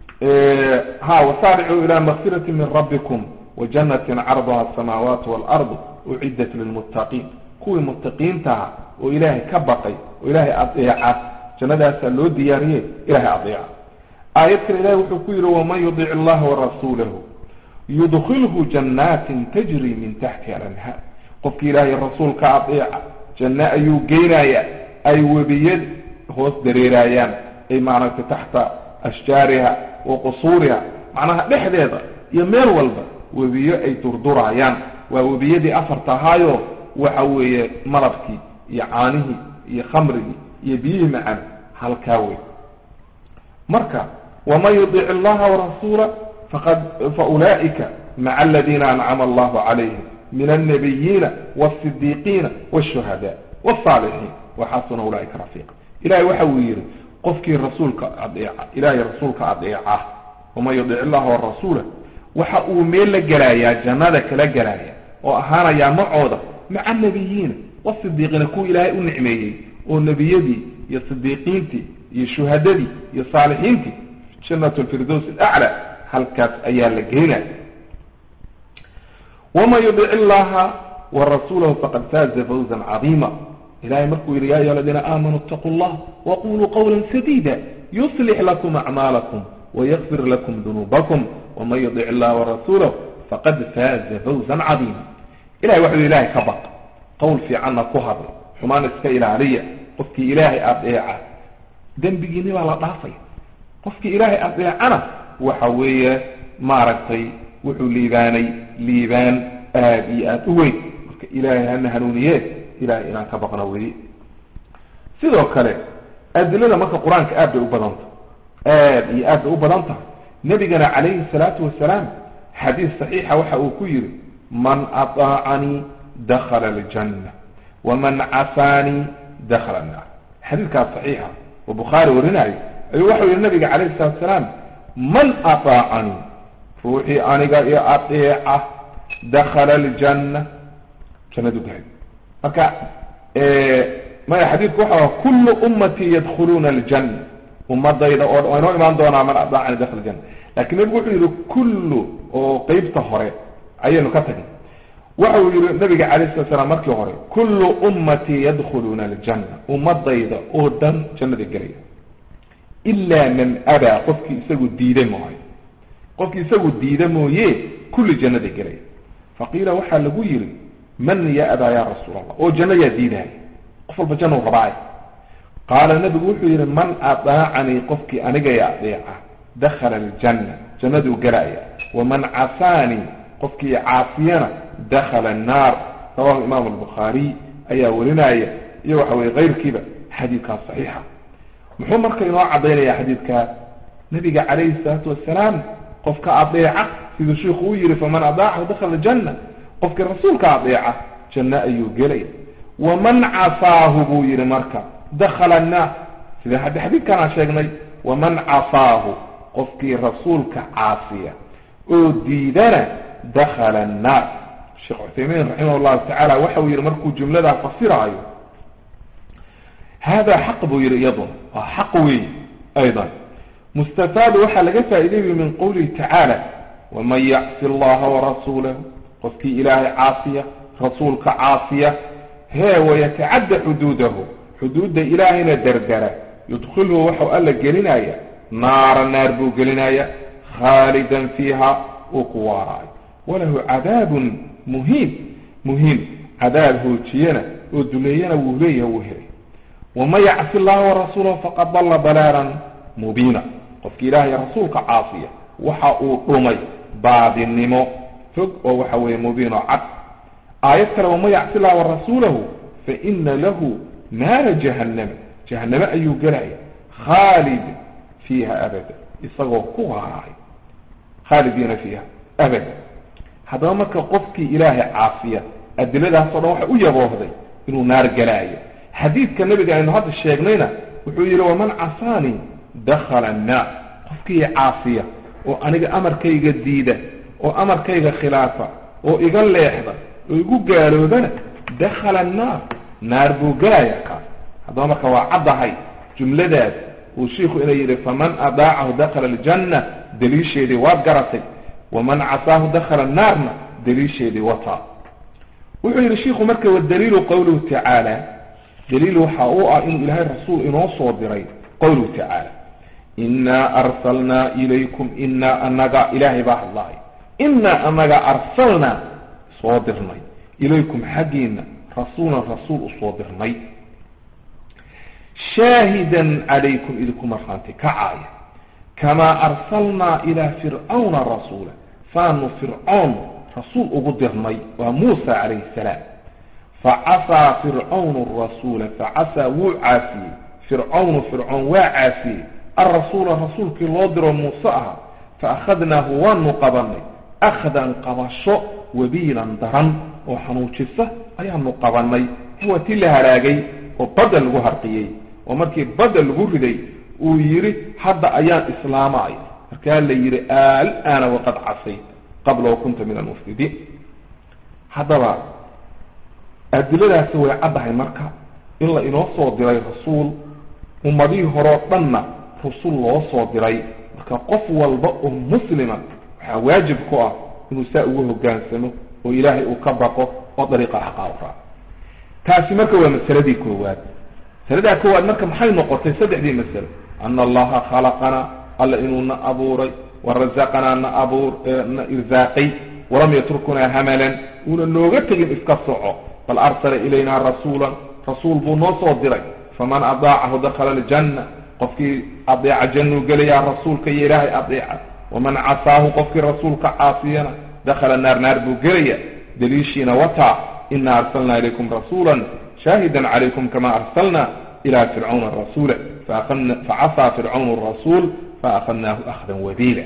ha wasaaricuu ilaa makfirati min rabbikum wajanatin carduha asamaawaatu waalardu uciddat lilmuttaqiin kuwii muttaqiintaha oo ilaahay ka baqay oo ilaahay adeeca jannadaasaa loo diyaariyey ilahay adeeca aayad kale ilahay wuxuu ku yidhi waman yudic allaha warasuulahu yudkilhu janaatin tajri min taxtiha alanhaar qofkii ilaahay rasuulka adeeca janno ayuu geynayaa ay webiyad hoos dareeraayaan ay maaragtay taxta ashjaariha wa qusuuriha macnaha dhexdeeda iyo meel walba webiyo ay durduraayaan waa webiyadii afarta ahaayo waxa weeye malabkii iyo caanihii iyo khamrigii iyo biyihii macaan halkaa wey marka waman yudic allaha warasuula faqad faulaa'ika maca aladiina ancama allahu calayhim min alnabiyiina wasidiiqiina wshuhadaa wsaalixiin waxasuna ulaaika rafiiqa ilahay waxa uu yihi qofkii rasuulka adeeca ilahay rasuulka adeeca waman yudic illaha warasuula waxa uu meel la gelayaa jannada kala gelaya oo ahaanayaa macooda maca nabiyiina wasidiiqiina kuwa ilaahay u nicmeeyey oo nebiyadii iyo sidiiqiintii iyo shuhadadii iyo saalixiintii jannat lfirdows alaclى halkaas ayaa la geynaya waman yudic illaha warasuulahu faqad faaza fawzan cadiima ilahay markuu yihi ya ayuha aladiina aamanuu itaquu llah waquluu qawla sadida yuslix lakum acmaalakum wayakfir lakum dunuubakum waman yudic illaha warasuulahu faqad faaza fawzan cadiima ilahay waxau ilahay ka baq qowl fiicanna ku hadla xumaan iska ilaaliya qofkii ilaahay adeeca dembigiini baa la dhaafaya qofkii ilaahay adeecana waxa weeye maaragtay wuxuu liibaanay liibaan aada iyo aada u weyn marka ilaahay hana hanuuniye ilahay inaan ka baqno weye sidoo kale adilada marka qur-aanka aad bay u badanta aada iyo aad bay u badan tahay nebigana calayhi salaatu wasalaam xadiis saxiixa waxa uu ku yihi man aطaacanii dakhala aljanna waman casaanii dakhala annaar xadiidkaas saxiixa oo bukhaari warinaayo ayuu waxau yihi nabiga calayhi salatu salaam man aطaacanii ruuxii aniga iyo adeeca dakhala aljanna jannadu gahay marka maya xadiidku waxa kullu ummatii yadkhuluuna aljanna ummadayda oo waa inoo imaan doonaa man aطaacanii dakhala aljanna lakin nebigu wuxuu yihi kullu oo qeybta hore ayaynu ka tagnay waxa uu yihi nabiga calayh salat slam markii hore kullu ummatii yadkhuluuna aljanna ummadayda oo dhan jannada gelaya ilaa man abaa qofkii isagu diida mooye qofkii isagu diida mooye kulli jannada gelaya faqiila waxaa lagu yihi man ya abaa ya rasuul allah oo janno yaa diidaaya qof walba jannu rabaay qaala nabigu wuxuu yihi man adaacanii qofkii aniga ya adeeca dakhala aljanna jannaduu gelaya waman casaanii qofkii caasiyana dakhala annaar rawahu imaamu albukhaariy ayaa warinaya iyo waxa weye keyrkiiba xadiidkaas saxiixa muxuu marka inoo caddaynaya xadiidkaa nabiga calayhi salaatu wasalaam qofka adeeca siduu shiiku u yihi faman adaacahu dakhala janna qofkii rasuulka adeeca janno ayuu gelaya waman casaahu buu yihi marka dakhala annaar sida haddi xadiidkan aan sheegnay waman casaahu qofkii rasuulka caasiya oo diidana dakhala annaar sheekh cuthaymiin raximah llahu tacaala waxa uu yihi markuu jumladaa fasiraayo hada xaq buu yihi iyaduna waa xaq weey aydan mustafaadu waxaa laga faa'iidayay min qowlihi tacaala waman yacsi allaha warasuulahu qofkii ilaahay caasiya rasuulka caasiya hee wayatacadda xuduudahu xuduudda ilaahayna derdera yudkhilhu waxau alla gelinaya naara naar buu gelinaya khaalidan fiiha uu ku waaraayo walahu cadaabun muhiim muhiim cadaab hoojiyana oo duleeyana wuu leeyaha wuu helay waman yacsi allaha warasuulahu faqad dalla dalaalan mubiina qofki ilaahay rasuulka caasiya waxa uu dhumay baadinimo fog oo waxa weeye mubiino cad aayad kale waman yacsi llaha warasuulahu faina lahu naara jahannama jahanname ayuu gelaya khaalid fiiha abada isagoo ku waaraay khaalidiina fiiha abada haddaba marka qofkii ilaahay caafiya adiladaasoo dhan waxay u yaboohday inuu naar gelaayo xadiidka nabiga aynu hadda sheegnayna wuxuu yihi waman casaanii dakhala annaar qofkii caafiya oo aniga amarkayga diida oo amarkayga khilaafa oo iga leexda oo igu gaaloobana dakhala annaar naar buu gelaya kaas haddaba marka waa caddahay jumladaas uu shiiku ina yidhi faman adaacahu dakhala aljanna daliisheedii waad garatay waman casaahu dakhala annaarna daliisheedii wataa wuxuu yidhi shiiku marka wadaliilu qowluhu tacaala daliil waxa uu ah inuu ilaahay rasuul inoo soo diray qowluhu tacaala inaa arsalnaa ilaykum inaa anaga ilaahay baa hadlaay inaa anaga arsalnaa soo dirnay ilaykum xaggiina rasuulan rasuul usoo dirnay shaahidan calaykum idinku markhaanti kacaaya kamaa arsalnaa ilaa fircawna rasuula saanu fircoon rasuul ugu dirnay waa muusa calayhi salaam facasaa fircawnu rasuula facasaa wuu caasiyey fircawnu fircoon waa caasiyey alrasuula rasuulkii loo diro muuse aha faakhadnaahu waanu qabanay akhdan qabasho wabiilan daran oo xanuujisa ayaanu qabanay huwa ti la halaagay oo badda lagu harqiyey oo markii badda lagu riday uu yidhi hadda ayaan islaamay markaa la yidhi alana waqad casayt qabla wakunta min almufsidiin haddaba adiladaasi way caddahay marka in la inoo soo diray rasuul ummadihii horeo dhanna rusul loo soo diray marka qof walba oo muslima waxaa waajib ku ah inuu saa ugu hogaansamo oo ilaahay uu ka baqo oo dariiqa xaqa u raaco taasi marka waa masaladii koowaad masaladaa koowaad marka maxay noqotay saddexdii masalo ana allaha khalaqana alla inuu na abuuray warazaqanaa na abuur na irsaaqay walam yatrukunaa hamalan uuna nooga tegin iska soco bal arsala ilayna rasuulan rasuul buu noo soo diray faman adaacahu dakhala aljanna qofkii adeeca jannuu gelayaa rasuulka iyo ilaahay adeeca waman casaahu qofkii rasuulka caasiyana dakhala naar naar buu gelaya daliishiina wataa ina arsalna ilaykum rasuula shaahida calaykum kama arsalna ila fircawna rasuula facasaa fircawn rasuul faakadnaahu akhdan wabiila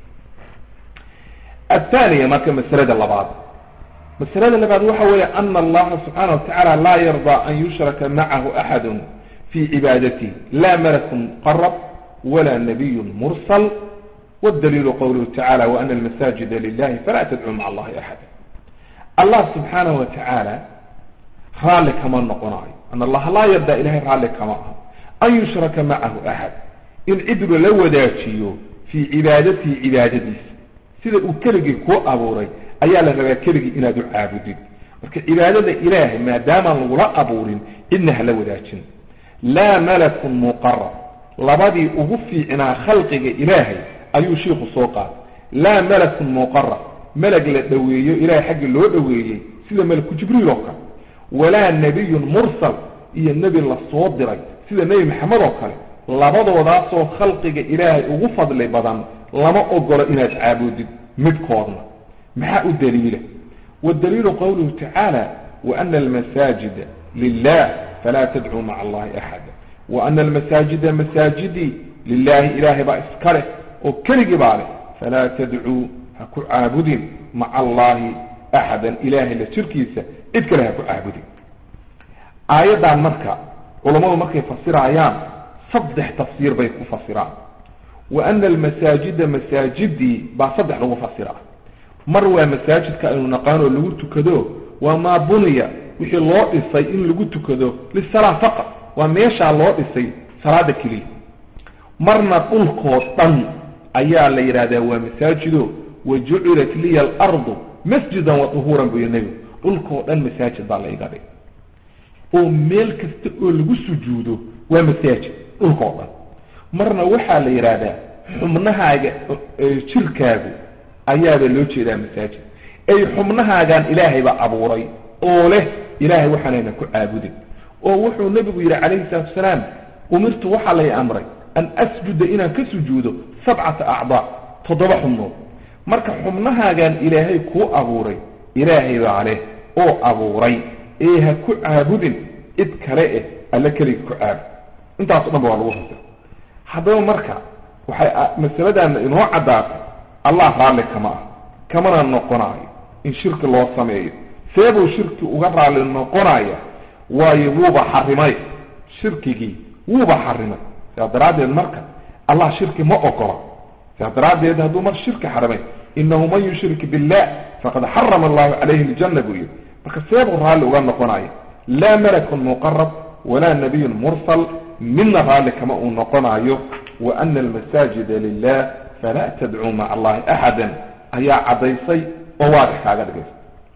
athaniya marka masalada labaad masalada labaad waxa weeye ana allaha subxaana wa tacaala laa yardaa an yushraka macahu axadu fi cibaadatihi la malakun muqarab wala nabiyun mursal wdaliilu qowluhu tacala waana almasaajida lilahi falaa tadcuu maca allahi axada allah subxaanahu wa tacaala raalli kama noqonayo an allaha laa yardaa ilahay raalli kama aha an yushraka macahu axad in cid lala wadaajiyo fii cibaadatihi cibaadadiisa sida uu keligii kuu abuuray ayaa la rabaa keligii inaad u caabudid marka cibaadada ilaahay maadaamaan lagula abuurin cidna hala wadaajin laa malakun muqarab labadii ugu fiicnaa khalqiga ilaahay ayuu shiiku soo qaaday laa malakun muqarab melag la dhoweeyo ilahay xaggi loo dhoweeyey sida malaku jibriil oo kale walaa nebiyun mursal iyo nebi la soo diray sida nebi maxamed oo kale labadoodaasoo khalqiga ilaahay ugu fadli badan lama ogolo inaad caabudid midkoodna maxaa u daliila wadaliilu qowluhu tacaala waana almasaajida lilah falaa tadcuu maca allahi axada waana almasaajida masaajidii lilaahi ilaahay baa iska leh oo keligii baa leh falaa tadcuu ha ku caabudin maca allahi axadan ilaahay la jirkiisa cid kale ha ku caabudin aayaddan marka culammadu markay fasirayaan saddex tafsiir bay ku fasiraan wa ana almasaajida masaajidii baa saddex lagu fasiraa mar waa masaajidka aynu naqaanoo lagu tukado waa maa buniya wixii loo dhisay in lagu tukado lisalaa faqad waa meeshaa loo dhisay salaada keliya marna dhulkoo dhan ayaa la yidhahdaa waa masaajido wa jucilat liya alardu masjidan wa tuhuuran buu yihi nebigu dhulkoo dhan masaajid baa la iga dhig oo meel kasta oo lagu sujuudo waa masaajid dhulkoo dhan marna waxaa la yidhaahdaa xubnahaaga jirkaagu ayaaba loo jeedaa masaajid ay xubnahaagaan ilaahay baa abuuray oo leh ilaahay waxaanayna ku caabudin oo wuxuu nebigu yidhi calayhi salaatu wasalaam umirtu waxaa lay amray an asjuda inaan ka sujuudo sabcata acdaa toddoba xubnood marka xubnahaagaan ilaahay kuu abuuray ilaahay baa leh oo abuuray ee ha ku caabudin cid kale eh alla keliga ku caabud intaaso dhan ba waa lagu fasira haddaba marka waxay masaladaana inoo caddaatay allah raalli kama ah kamana noqonaayo in shirki loo sameeyo seebuu shirki uga raalli noqonaya waayo wuuba xarimay shirkigii wuuba xarimay sidaa daraaddeed marka allah shirki ma ogola sidaa daraaddeed hadduu mar shirki xarimay inahu man yushrik billah faqad xarama allahu calayhi aljanna buu yihi marka seebuu raalli uga noqonayo laa malakun muqarab walaa nabiyun mursal midna raalli kama uu noqonayo wa ana almasaajida lilah falaa tadcuu maca allahi axada ayaa caddaysay oo waadix kaaga dhigaysa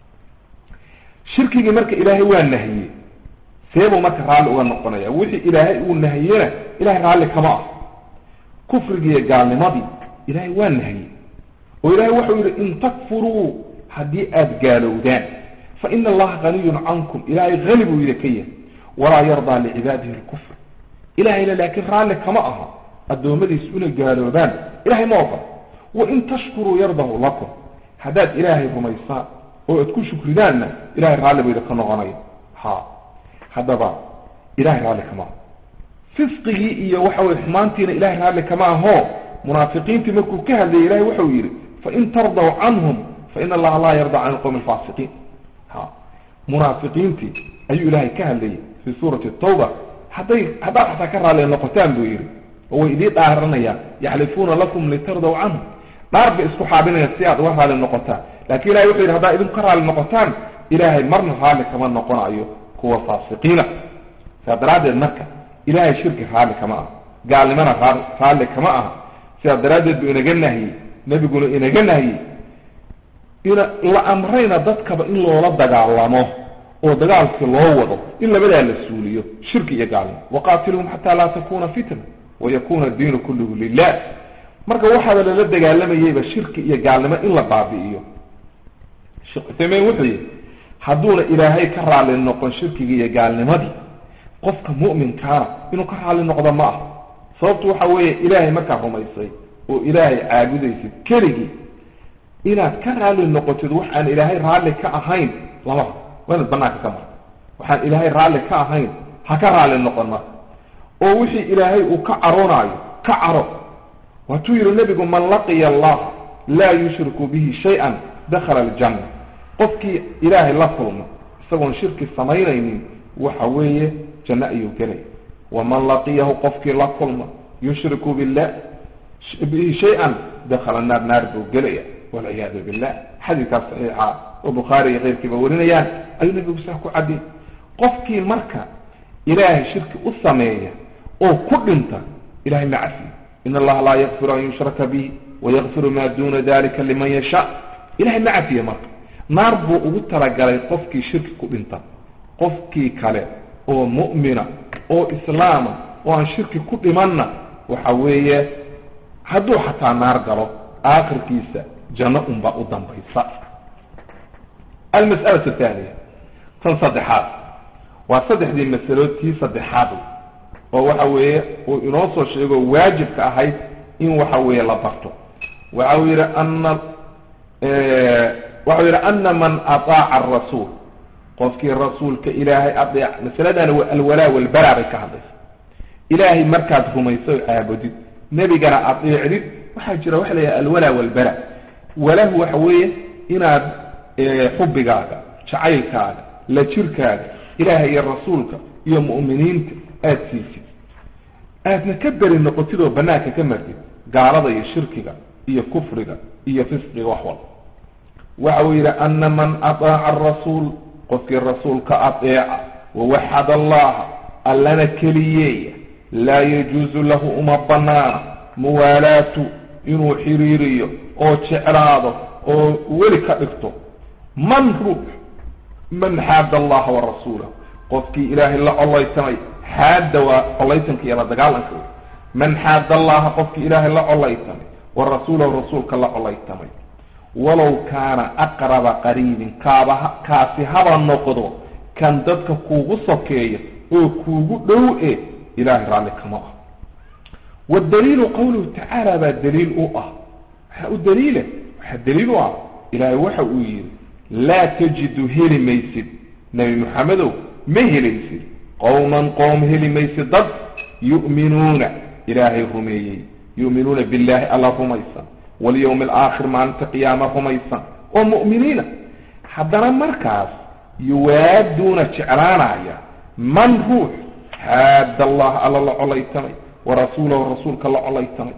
shirkigii marka ilaahay waa nahiyey seebuu marka raalli uga noqonaya wixii ilaahay uu nahiyena ilahay raalli kama ah kufrigiiyo gaalnimadii ilaahay waa nahiyey oo ilahay wuxuu yidhi in takfuruu haddii aada gaalowdaan fa ina allaha haniyun cankum ilaahay hani buu yidhi ka yahay walaa yardaa licibaadihi lkufr ilahayna laakiin raalli kama aha addoommadiis una gaaloobaan ilahay ma ogola wain tashkuruu yardahu lakum haddaad ilaahay rumaysaan oo aad ku shukridaanna ilahay raalli buu idinka noqonaya ha haddaba ilahay raalli kama aho fisqigii iyo waxa weye xumaantiina ilahay raalli kama aho munaafiqiintii markuu ka hadlayay ilahay wuxuu yidhi fain tardaw canhum faina allaha laa yarda can alqowmi alfaasiqiin ha munaafiqiintii ayuu ilaahay ka hadlayay fii suurati tawba hadday haddaad xataa ka raalli noqotaan buu yidhi oo way idii dhaaranayaan yaxlifuuna lakum litardaw canhum dhaar bay isku xaabinayaan si aad uga raalli noqotaan lakin ilahay wuxuu yidhi haddaad idinku ka raalli noqotaan ilaahay marna raalli kama noqonayo kuwa faasiqiina sidaa daraaddeed marka ilahay shirki raalli kama aha gaalnimana raalli kama aha sidaa daraaddeed buu inaga nahiyey nebiguna inaga nahiyey ina la amrayna dadkaba in loola dagaalamo oo dagaalkii loo wado in labadaa la suuliyo shirki iyo gaalnimo waqaatiluhum xataa laa takuna fitna wayakuna diinu kulluhu lilah marka waxaaba lala dagaalamayeyba shirki iyo gaalnimo in la baabi'iyo sheekh uthaymein wuxuu yihi hadduuna ilaahay ka raalli noqon shirkigii iyo gaalnimadii qofka mu'minkaana inuu ka raalli noqdo ma aha sababtu waxa weeye ilaahay markaad rumaysay oo ilaahay caabudaysid keligii inaad ka raalli noqotid wax aan ilaahay raalli ka ahayn lama waa inaad banaanka ka marto waxaan ilaahay raalli ka ahayn ha ka raalli noqon marka oo wixii ilaahay uu ka caroonaayo ka caro waatuu yihi nebigu man laqiya allaha laa yushriku bihi shay-an dakhala aljanna qofkii ilaahay la kulma isagoon shirki samaynaynin waxa weeye janno ayuu gelaya waman laqiyahu qofkii la kulma yushriku billah bihi shay-an dakhala naar naar buu gelaya walciyaadu billah xadiidkaas saxiixa oo bukhaari iyo keyrkiiba warinayaan ayuu nebigu saa ku cadiyay qofkii marka ilaahay shirki u sameeya oo ku dhinta ilahay ma cafiyo in allaha laa yakfiru an yushraka bihi wayakfiru maa duna dalika liman yasha ilahay ma cafiye marka naar buu ugu talagalay qofkii shirki ku dhinta qofkii kale oo mu'mina oo islaama oo aan shirki ku dhimanna waxa weeye hadduu xataa naar galo aakhirkiisa janno unbaa u dambaysa almas'alatu athaaniya tan saddexaad waa saddexdii masalood tii saddexaad oo waxa weeye uu inoo soo sheego waajibka ahayd in waxa weeye la barto waxa uu yidhi ana waxau yidhi ana man ataaca arasuul qofkii rasuulka ilaahay adeec masaladani waa alwalaa walbara bay ka hadlaysa ilaahay markaad rumayso caabudid nebigana adeecdid waxaa jira waxa la yidhaha alwalaa walbara walahu waxa weeye inaad xubigaaga jacaylkaaga la jirkaaga ilaahay iyo rasuulka iyo mu'miniinta aada siisid aadna ka beri noqotid oo banaanka ka martid gaalada iyo shirkiga iyo kufriga iyo fisqiga wax walba waxa uu yidhi ana man ataaca arasuul qofkii rasuulka adeeca wawaxad allaha allana keliyeeya laa yajuusu lahu uma banaana muwaalaatu inuu xiriiriyo oo jeclaado oo weli ka dhigto man ruux man xaada allaha wa rasuulahu qofkii ilaahay la collaytamay xaadda waa collaytanka iyo la dagaalanka wey man xaada allaha qofkii ilaahay la collaytamay wa rasuulahu rasuulka la collaytamay walow kaana aqraba qariibin kaaba kaasi haba noqdo kan dadka kuugu sokeeya oo kuugu dhow e ilahay raalli kama ah waddaliilu qawluhu tacaala baa daliil u ah waxaa u daliila waxaa daliil u ah ilaahay waxa uu yidhi laa tajidu heli maysid nebi maxamedow ma helaysid qowman qoom heli maysid dad yu'minuuna ilaahay rumeeyey yu'minuuna billahi alla rumaysan walyawmi alaakhir maalinta qiyaama rumaysan oo mu'miniina haddana markaas yuwaaduuna jeclaanaya man ruux xaada allah alla la colaytamay wa rasuulahu rasuulka la colaytamay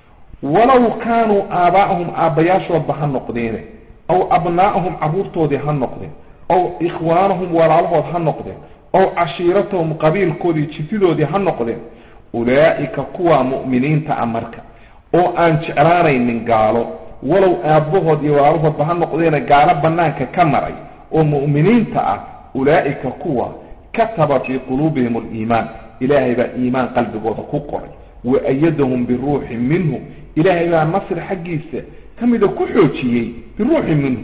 walow kaanuu aabaa'ahum aabbayaashoodba ha noqdeene aw abnaa'ahum carruurtoodii ha noqdeen aw ikhwaanahum walaalahood ha noqdeen aw cashiiratahum qabiilkoodii jifidoodii ha noqdeen ulaa'ika kuwaa mu'miniinta a marka oo aan jeclaanaynin gaalo walow aabbahood iyo walaalahoodba ha noqdeene gaalo bannaanka ka maray oo mu'miniinta ah ulaa'ika kuwa kataba fii quluubihim aliimaan ilaahay baa iimaan qalbigooda ku qoray wa ayadahum biruuxin minhu ilaahay baa nasri xaggiisa ka mida ku xoojiyey biruuxin minhu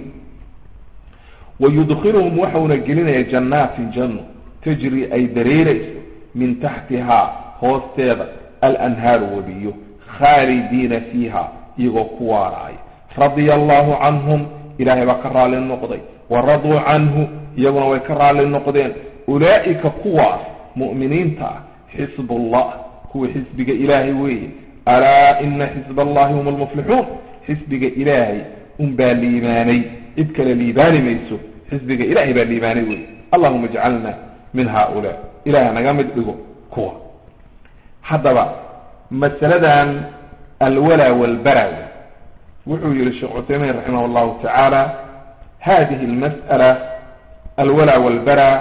wayudkiluhum waxauna gelinaya jannaatin janno tajri ay dareerayso min taxtihaa hoosteeda alanhaaru webiyo khaalidiina fiiha iyagoo ku waaraaya radia allahu canhum ilaahay baa ka raalli noqday waraduu canhu iyaguna way ka raalli noqdeen ulaa'ika kuwaas mu'miniinta ah xisbullah kuwa xisbiga ilaahay weeye alaa ina xisb allahi hum almuflixuun xisbiga ilaahay unbaa liibaanay cid kale liibaani mayso xisbiga ilahay baa liibaanay weeye allahuma ijcalna min haaulaa ilaah naga mid dhigo kuwa haddaba masaladan alwalaa walbara wuxuu yihi sheekh cuthaymiin raximah llahu tacaala hadihi almas'ala alwalaa walbara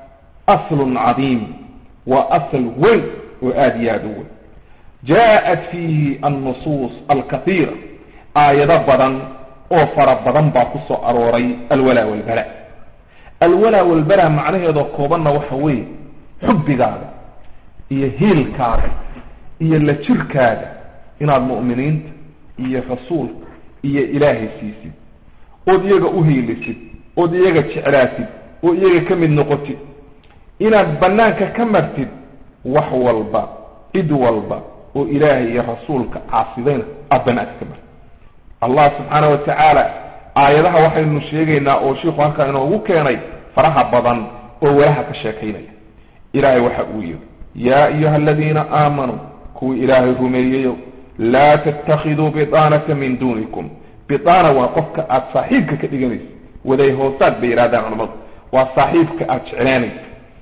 aslun cadiim waa asl weyn oo aada iyo aada u weyn jaaءat fiihi annusuus alkaiira aayado badan oo fara badan baa ku soo arooray alwalaa walbara alwalaa walbara macnaheedoo koobanna waxa weeye xubbigaaga iyo hiilkaaga iyo la jirkaaga inaad mu'miniinta iyo rasuulka iyo ilaahay siisid ood iyaga u hiilisid ood iyaga jeclaatid oo iyaga ka mid noqotid inaad bannaanka ka martid wax walba cid walba oo ilaahay iyo rasuulka caasidayna aada bannaanka ka martid allah subxaana wa tacaala aayadaha waxaynu sheegaynaa oo shiiku halkaa inoogu keenay faraha badan oo walaha ka sheekaynaya ilaahay waxa uu yidhi yaa ayuha aladiina aamanuu kuwii ilaahay rumeeyeyo laa tattakhiduu bidaanata min duunikum bidaana waa qofka aada saaxiibka ka dhiganaysa waday hoosaad bay yidhahdaan culamadu waa saaxiibka aada jeclaanaysa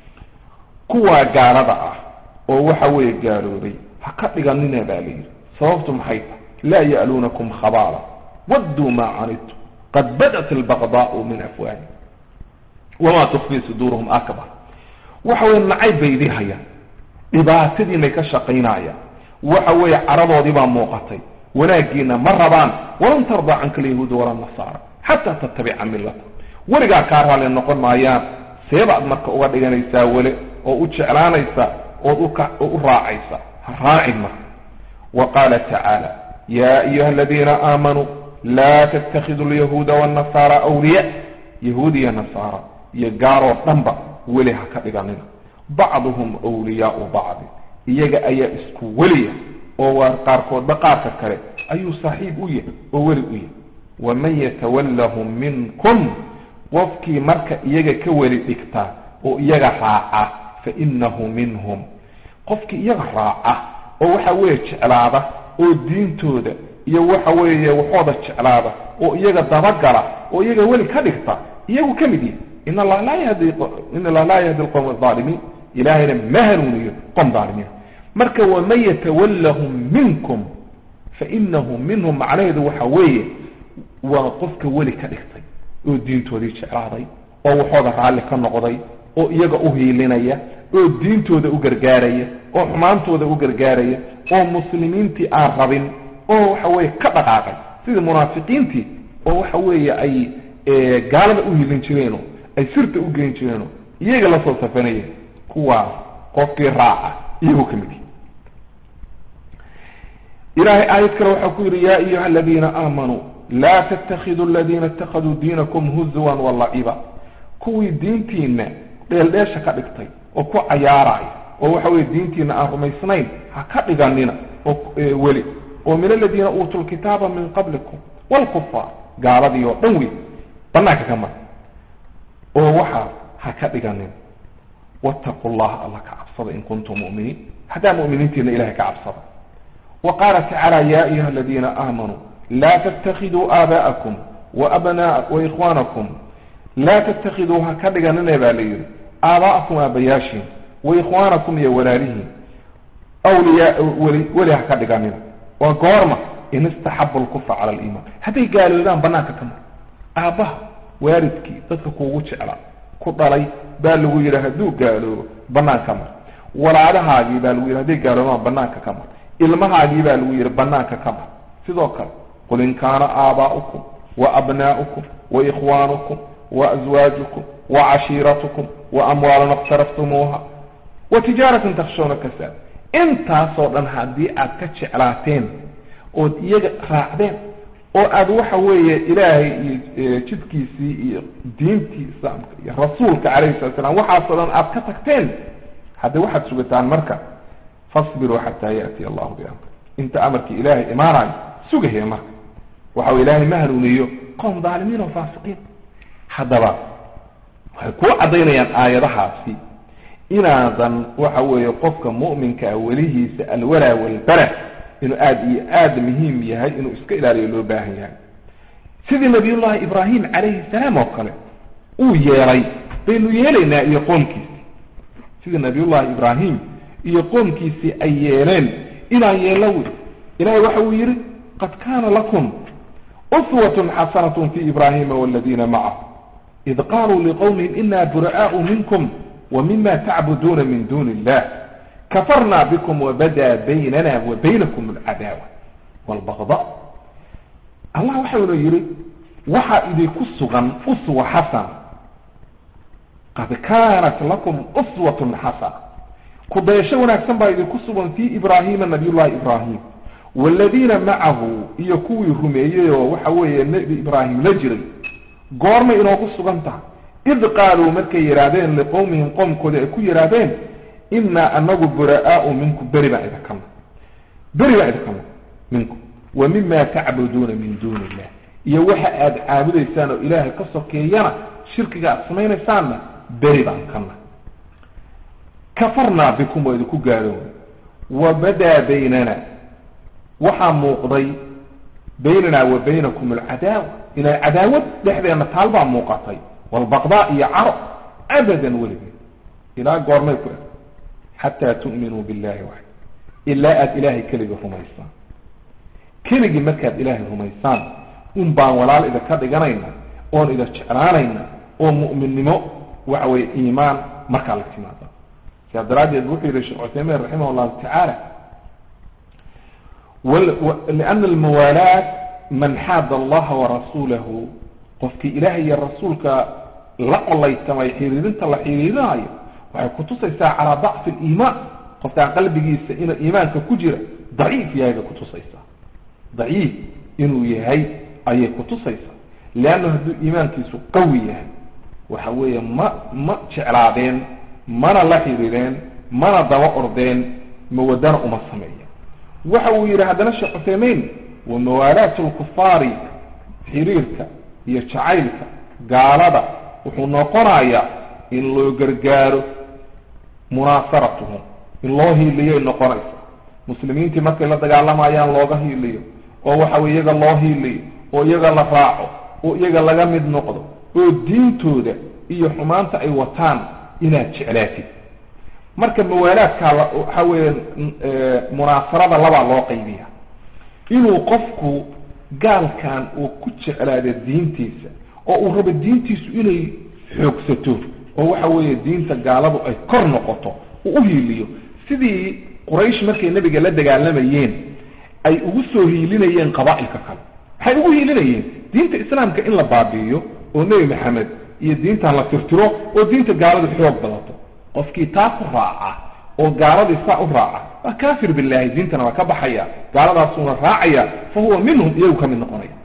kuwaa gaalada ah oo waxa weeye gaaloobay ha ka dhiganina baa layidhi sababtu maxay tahay laa ya'luunakum khabaala wadduu maa canidtum qad badat albaqdaau min afwaahim wamaa tukfii suduuruhum akbar waxa weye nacayb bay idii hayaan dhibaatadiinay ka shaqaynayaan waxa weeye caradoodii baa muuqatay wanaaggiina ma rabaan walan tardaa canka alyahuuda walaa nasaara xataa tattabica millata weligaa kaa raalli noqon maayaan seebaad marka uga dhiganaysaa wele oo u jeclaanaysa ood u raacaysa ha raacin marka wa qaala tacaala yaa ayuha aladiina aamanuu laa tattakhiduu alyahuuda waannasaara awliya yahuud iyo nasaara iyo gaaroo dhanba weli ha ka dhiganina bacduhum wliyaau bacdi iyaga ayaa isku weliya oo waa qaarkoodba qaarka kale ayuu saaxiib u yahay oo weli u yahay waman yatawallahum minkum qofkii marka iyaga ka weli dhigta oo iyaga raaca fa inahu minhum qofkii iyaga raaca oo waxa weeye jeclaada oo diintooda iyo waxa weeye waxooda jeclaada oo iyaga dabagala oo iyaga weli ka dhigta iyagu ka mid yahay in allah laa yahdi in allah laa yahdi alqowm alaalimiin ilaahayna ma hanuuniyo qom dhaalimiin marka waman yatawallahum minkum fa inahu minhum macnaheedu waxa weeye waa qofka weli ka dhigtay oo diintoodii jeclaaday oo waxooda raalli ka noqday oo iyaga u hiilinaya oo diintooda u gargaaraya oo xumaantooda u gargaaraya oo muslimiintii aan rabin oo waxa weeye ka dhaqaaqay sidii munaafiqiintii oo waxa weeye ay gaalada u hiilin jireeno ay sirta u geyn jireeno iyaga lasoo safanayeen kuwaas qofkii raaca iyagoo ka mid yihi ilahay aayad kale waxaa ku yidhi ya ayuha aladiina aamanuu laa tatakiduu aladiina itakaduu diinakum huzuwan walaciba kuwii diintiina dheeldheesha ka dhigtay oo ku cayaaraya oo waxa weye diintiina aan rumaysnayn ha ka dhiganina oo weli oo min aladiina uutuu lkitaaba min qablikum wlkufaar gaaladii oo dhan wey banaanka ka mar oo waxaa ha ka dhiganin wattaqu llaha alla ka cabsada in kuntum mu'miniin haddaa mu'miniintiina ilahay ka cabsada wa qaala tacaala ya ayuha aladiina aamanuu laa tattakiduu aabaa'akum waabnaa waikhwaanakum laa tattakiduu ha ka dhiganine baa la yidhi aabaa'akum aabayaashiin waikhwaanakum iyo walaalihiin awliyaa weli weli ha ka dhiganina waa goorma in istaxabu lkufra cala aliimaan hadday gaaloodaan banaanka ka mar aabbaha waalidkii dadka kuugu jeclaa ku dhalay baa lagu yidhi hadduu gaaloobo banaanka ka mar walaalahaagii baa lagu yidhi hadday gaaloobaan banaanka ka mar ilmahaagii baa lagu yidhi banaanka ka mar sidoo kale qul in kaana aabaa'ukum wa abnaa'ukum wa ikhwaanukum wa aswaajukum wa cashiiratukum wa amwaalun iqtaraftumuuha wa tijaaratan takhshawna kasaad intaasoo dhan haddii aad ka jeclaateen ood iyaga raacdeen oo aad waxa weeye ilaahay iyo jidkiisii iyo diintii islaamka iyo rasuulka calayhi salatu slam waxaasoo dhan aad ka tagteen hadde waxaad sugataan marka fasbiruu xataa yaatiya allahu biamri inta amarkii ilaahay imaanayo sugahee marka waxa wey ilaahay ma hanuuniyo qowm dhaalimiin oo faasiqiin haddaba waxay kuu caddaynayaan aayadahaasi inaadan waxa weeye qofka mu'minkaa welihiisa alwalaa walbara inuu aada iyo aada muhiim yahay inuu iska ilaaliyo loo baahan yahay sidii nabiyullahi ibraahim calayhi salaam oo kale uu yeelay baynu yeelaynaa iyo qoomkiisii sidii nabiyullahi ibraahim iyo qoomkiisii ay yeeleen inaan yeello wey ilahay waxa uu yidhi qad kaana lakum uswatun xasanatun fi ibraahima waladiina macahu id qaluu liqowmihim ina bura'aau minkum wmima tacbuduuna min duni illah kafarna bikum wabada baynana wa baynakum alcadaawa walbagda allah waxauna yidhi waxaa idinku sugan uswa xasana qad kaanat lakum uswatun xasana kudayasho wanaagsan baa idinku sugan fi ibraahima nabiy llahi ibraahim waladiina macahu iyo kuwii rumeeyey oo waxa weeye nebi ibraahim la jiray goormay inoogu sugan tahay id qaaluu markay yidhaahdeen liqowmihim qoomkooda ay ku yidhaahdeen inaa anagu bura'aau minkum beri baan idinkana beri baan idinkana minkum wa mima tacbuduuna min duuni illah iyo waxa aada caabudaysaan oo ilaahay ka sokeeyana shirkiga aada samaynaysaanna beri baan kana kafarnaa bikum waa idinku gaaloona wa badaa baynana waxaa muuqday baynanaa wa baynakum alcadaawa inay cadaawad dhexdeena taal baa muuqatay walbaqdaa iyo caro abadan weligeed ilaa goormay ku eg xataa tu'minuu billahi waxd ilaa aada ilaahay keligii rumaysaan keligii markaad ilaahay rumaysaan un baan walaal idinka dhiganayna oon idin jeclaanayna oo mu'minnimo waxa weye iimaan markaa la timaada sidaa daraaddeed wuxuu yihi sheekh cuthaymiin raximah allahu tacaala liana almuwaalaat man xaada allaha warasuulahu qofkii ilaahay iyo rasuulka la qolaysamay xiriirinta la xiriirinayo waxay kutusaysaa calaa dacfi aliimaan qofkaan qalbigiisa inuu iimaanka ku jira daciif yahay bay kutusaysaa daciif inuu yahay ayay kutusaysaa leanna hadduu iimaankiisu qawi yahay waxa weeye ma ma jeclaadeen mana la xiriireen mana daba ordeen mawadana uma sameeya waxa uu yidhi haddana sheekh cuthaymiin wa mawaalaatu lkufaari xiriirka iyo jacaylka gaalada wuxuu noqonayaa in loo gargaaro munaasaratuhum in loo hiiliyay noqonaysa muslimiintii markay la dagaalamayaan looga hiiliyo oo waxa weye iyaga loo hiiliyo oo iyaga la raaco oo iyaga laga mid noqdo oo diintooda iyo xumaanta ay wataan inaad jeclaatid marka mawaalaadkaa waxa weeye munaasarada labaa loo qaybiya inuu qofku gaalkan uu ku jeclaado diintiisa oo uu rabo diintiisu inay xoogsato oo waxa weeye diinta gaaladu ay kor noqoto uu uhiiliyo sidii quraysh markay nebiga la dagaalamayeen ay ugu soo hiilinayeen qaba'ilka kale waxay ugu hiilinayeen diinta islaamka in la baabi'iyo oo nebi maxamed iyo diintan la tirtiro oo diinta gaaladu xoog badato qofkii taa ku raaca oo gaaladii saa u raaca waa kafir billahi diintana waa ka baxaya gaaladaasuuna raacaya fa huwa minhum iyagu ka mid noqonaya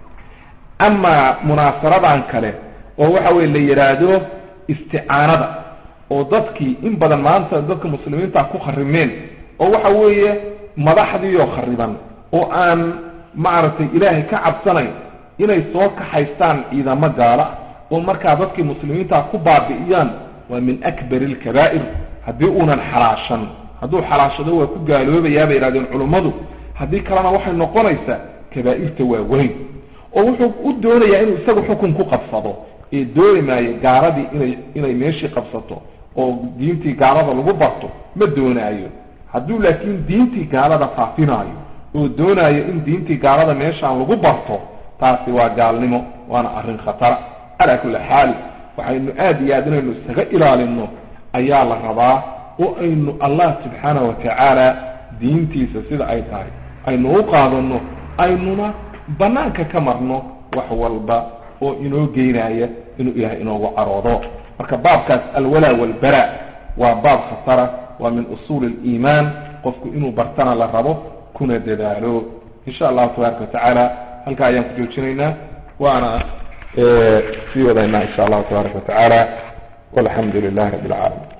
amaa munaasaradan kale oo waxa weye la yidhaahdo isticaanada oo dadkii in badan maanta dadka muslimiinta ku kharimeen oo waxa weeye madaxdiioo khariban oo aan maaragtay ilaahay ka cabsanayn inay soo kaxaystaan ciidamo gaala oo markaa dadkii muslimiinta ku baabi'iyaan waa min akbari alkabaa'ir haddii uunan xalaashan hadduu xalaashado waa ku gaaloobayaa bay yihahdeen culummadu haddii kalena waxay noqonaysaa kabaa'irta waaweyn oo wuxuu u doonayaa inuu isagu xukun ku qabsado ee dooni maayo gaaladii inay inay meeshii qabsato oo diintii gaalada lagu barto ma doonaayo hadduu laakiin diintii gaalada faafinaayo oo doonaayo in diintii gaalada meeshaan lagu barto taasi waa gaalnimo waana arrin khatara calaa kulli xaal waxaynu aada iyo aad inaynu isaga ilaalino ayaa la rabaa oo aynu allah subxaana wa tacaala diintiisa sida ay tahay aynu u qaadano aynuna banaanka ka marno wax walba oo inoo geynaya inuu ilaahay inoogu caroodo marka baabkaas alwalaa walbara waa baab khatara waa min usuuli aliimaan qofku inuu bartana la rabo kuna dadaalo insha allahu tabaaraka watacaala halkaa ayaan ku joojinaynaa waana sii wadaynaa insha allahu tabaaraka watacaala walxamdu lilahi rabbi alcaalamiin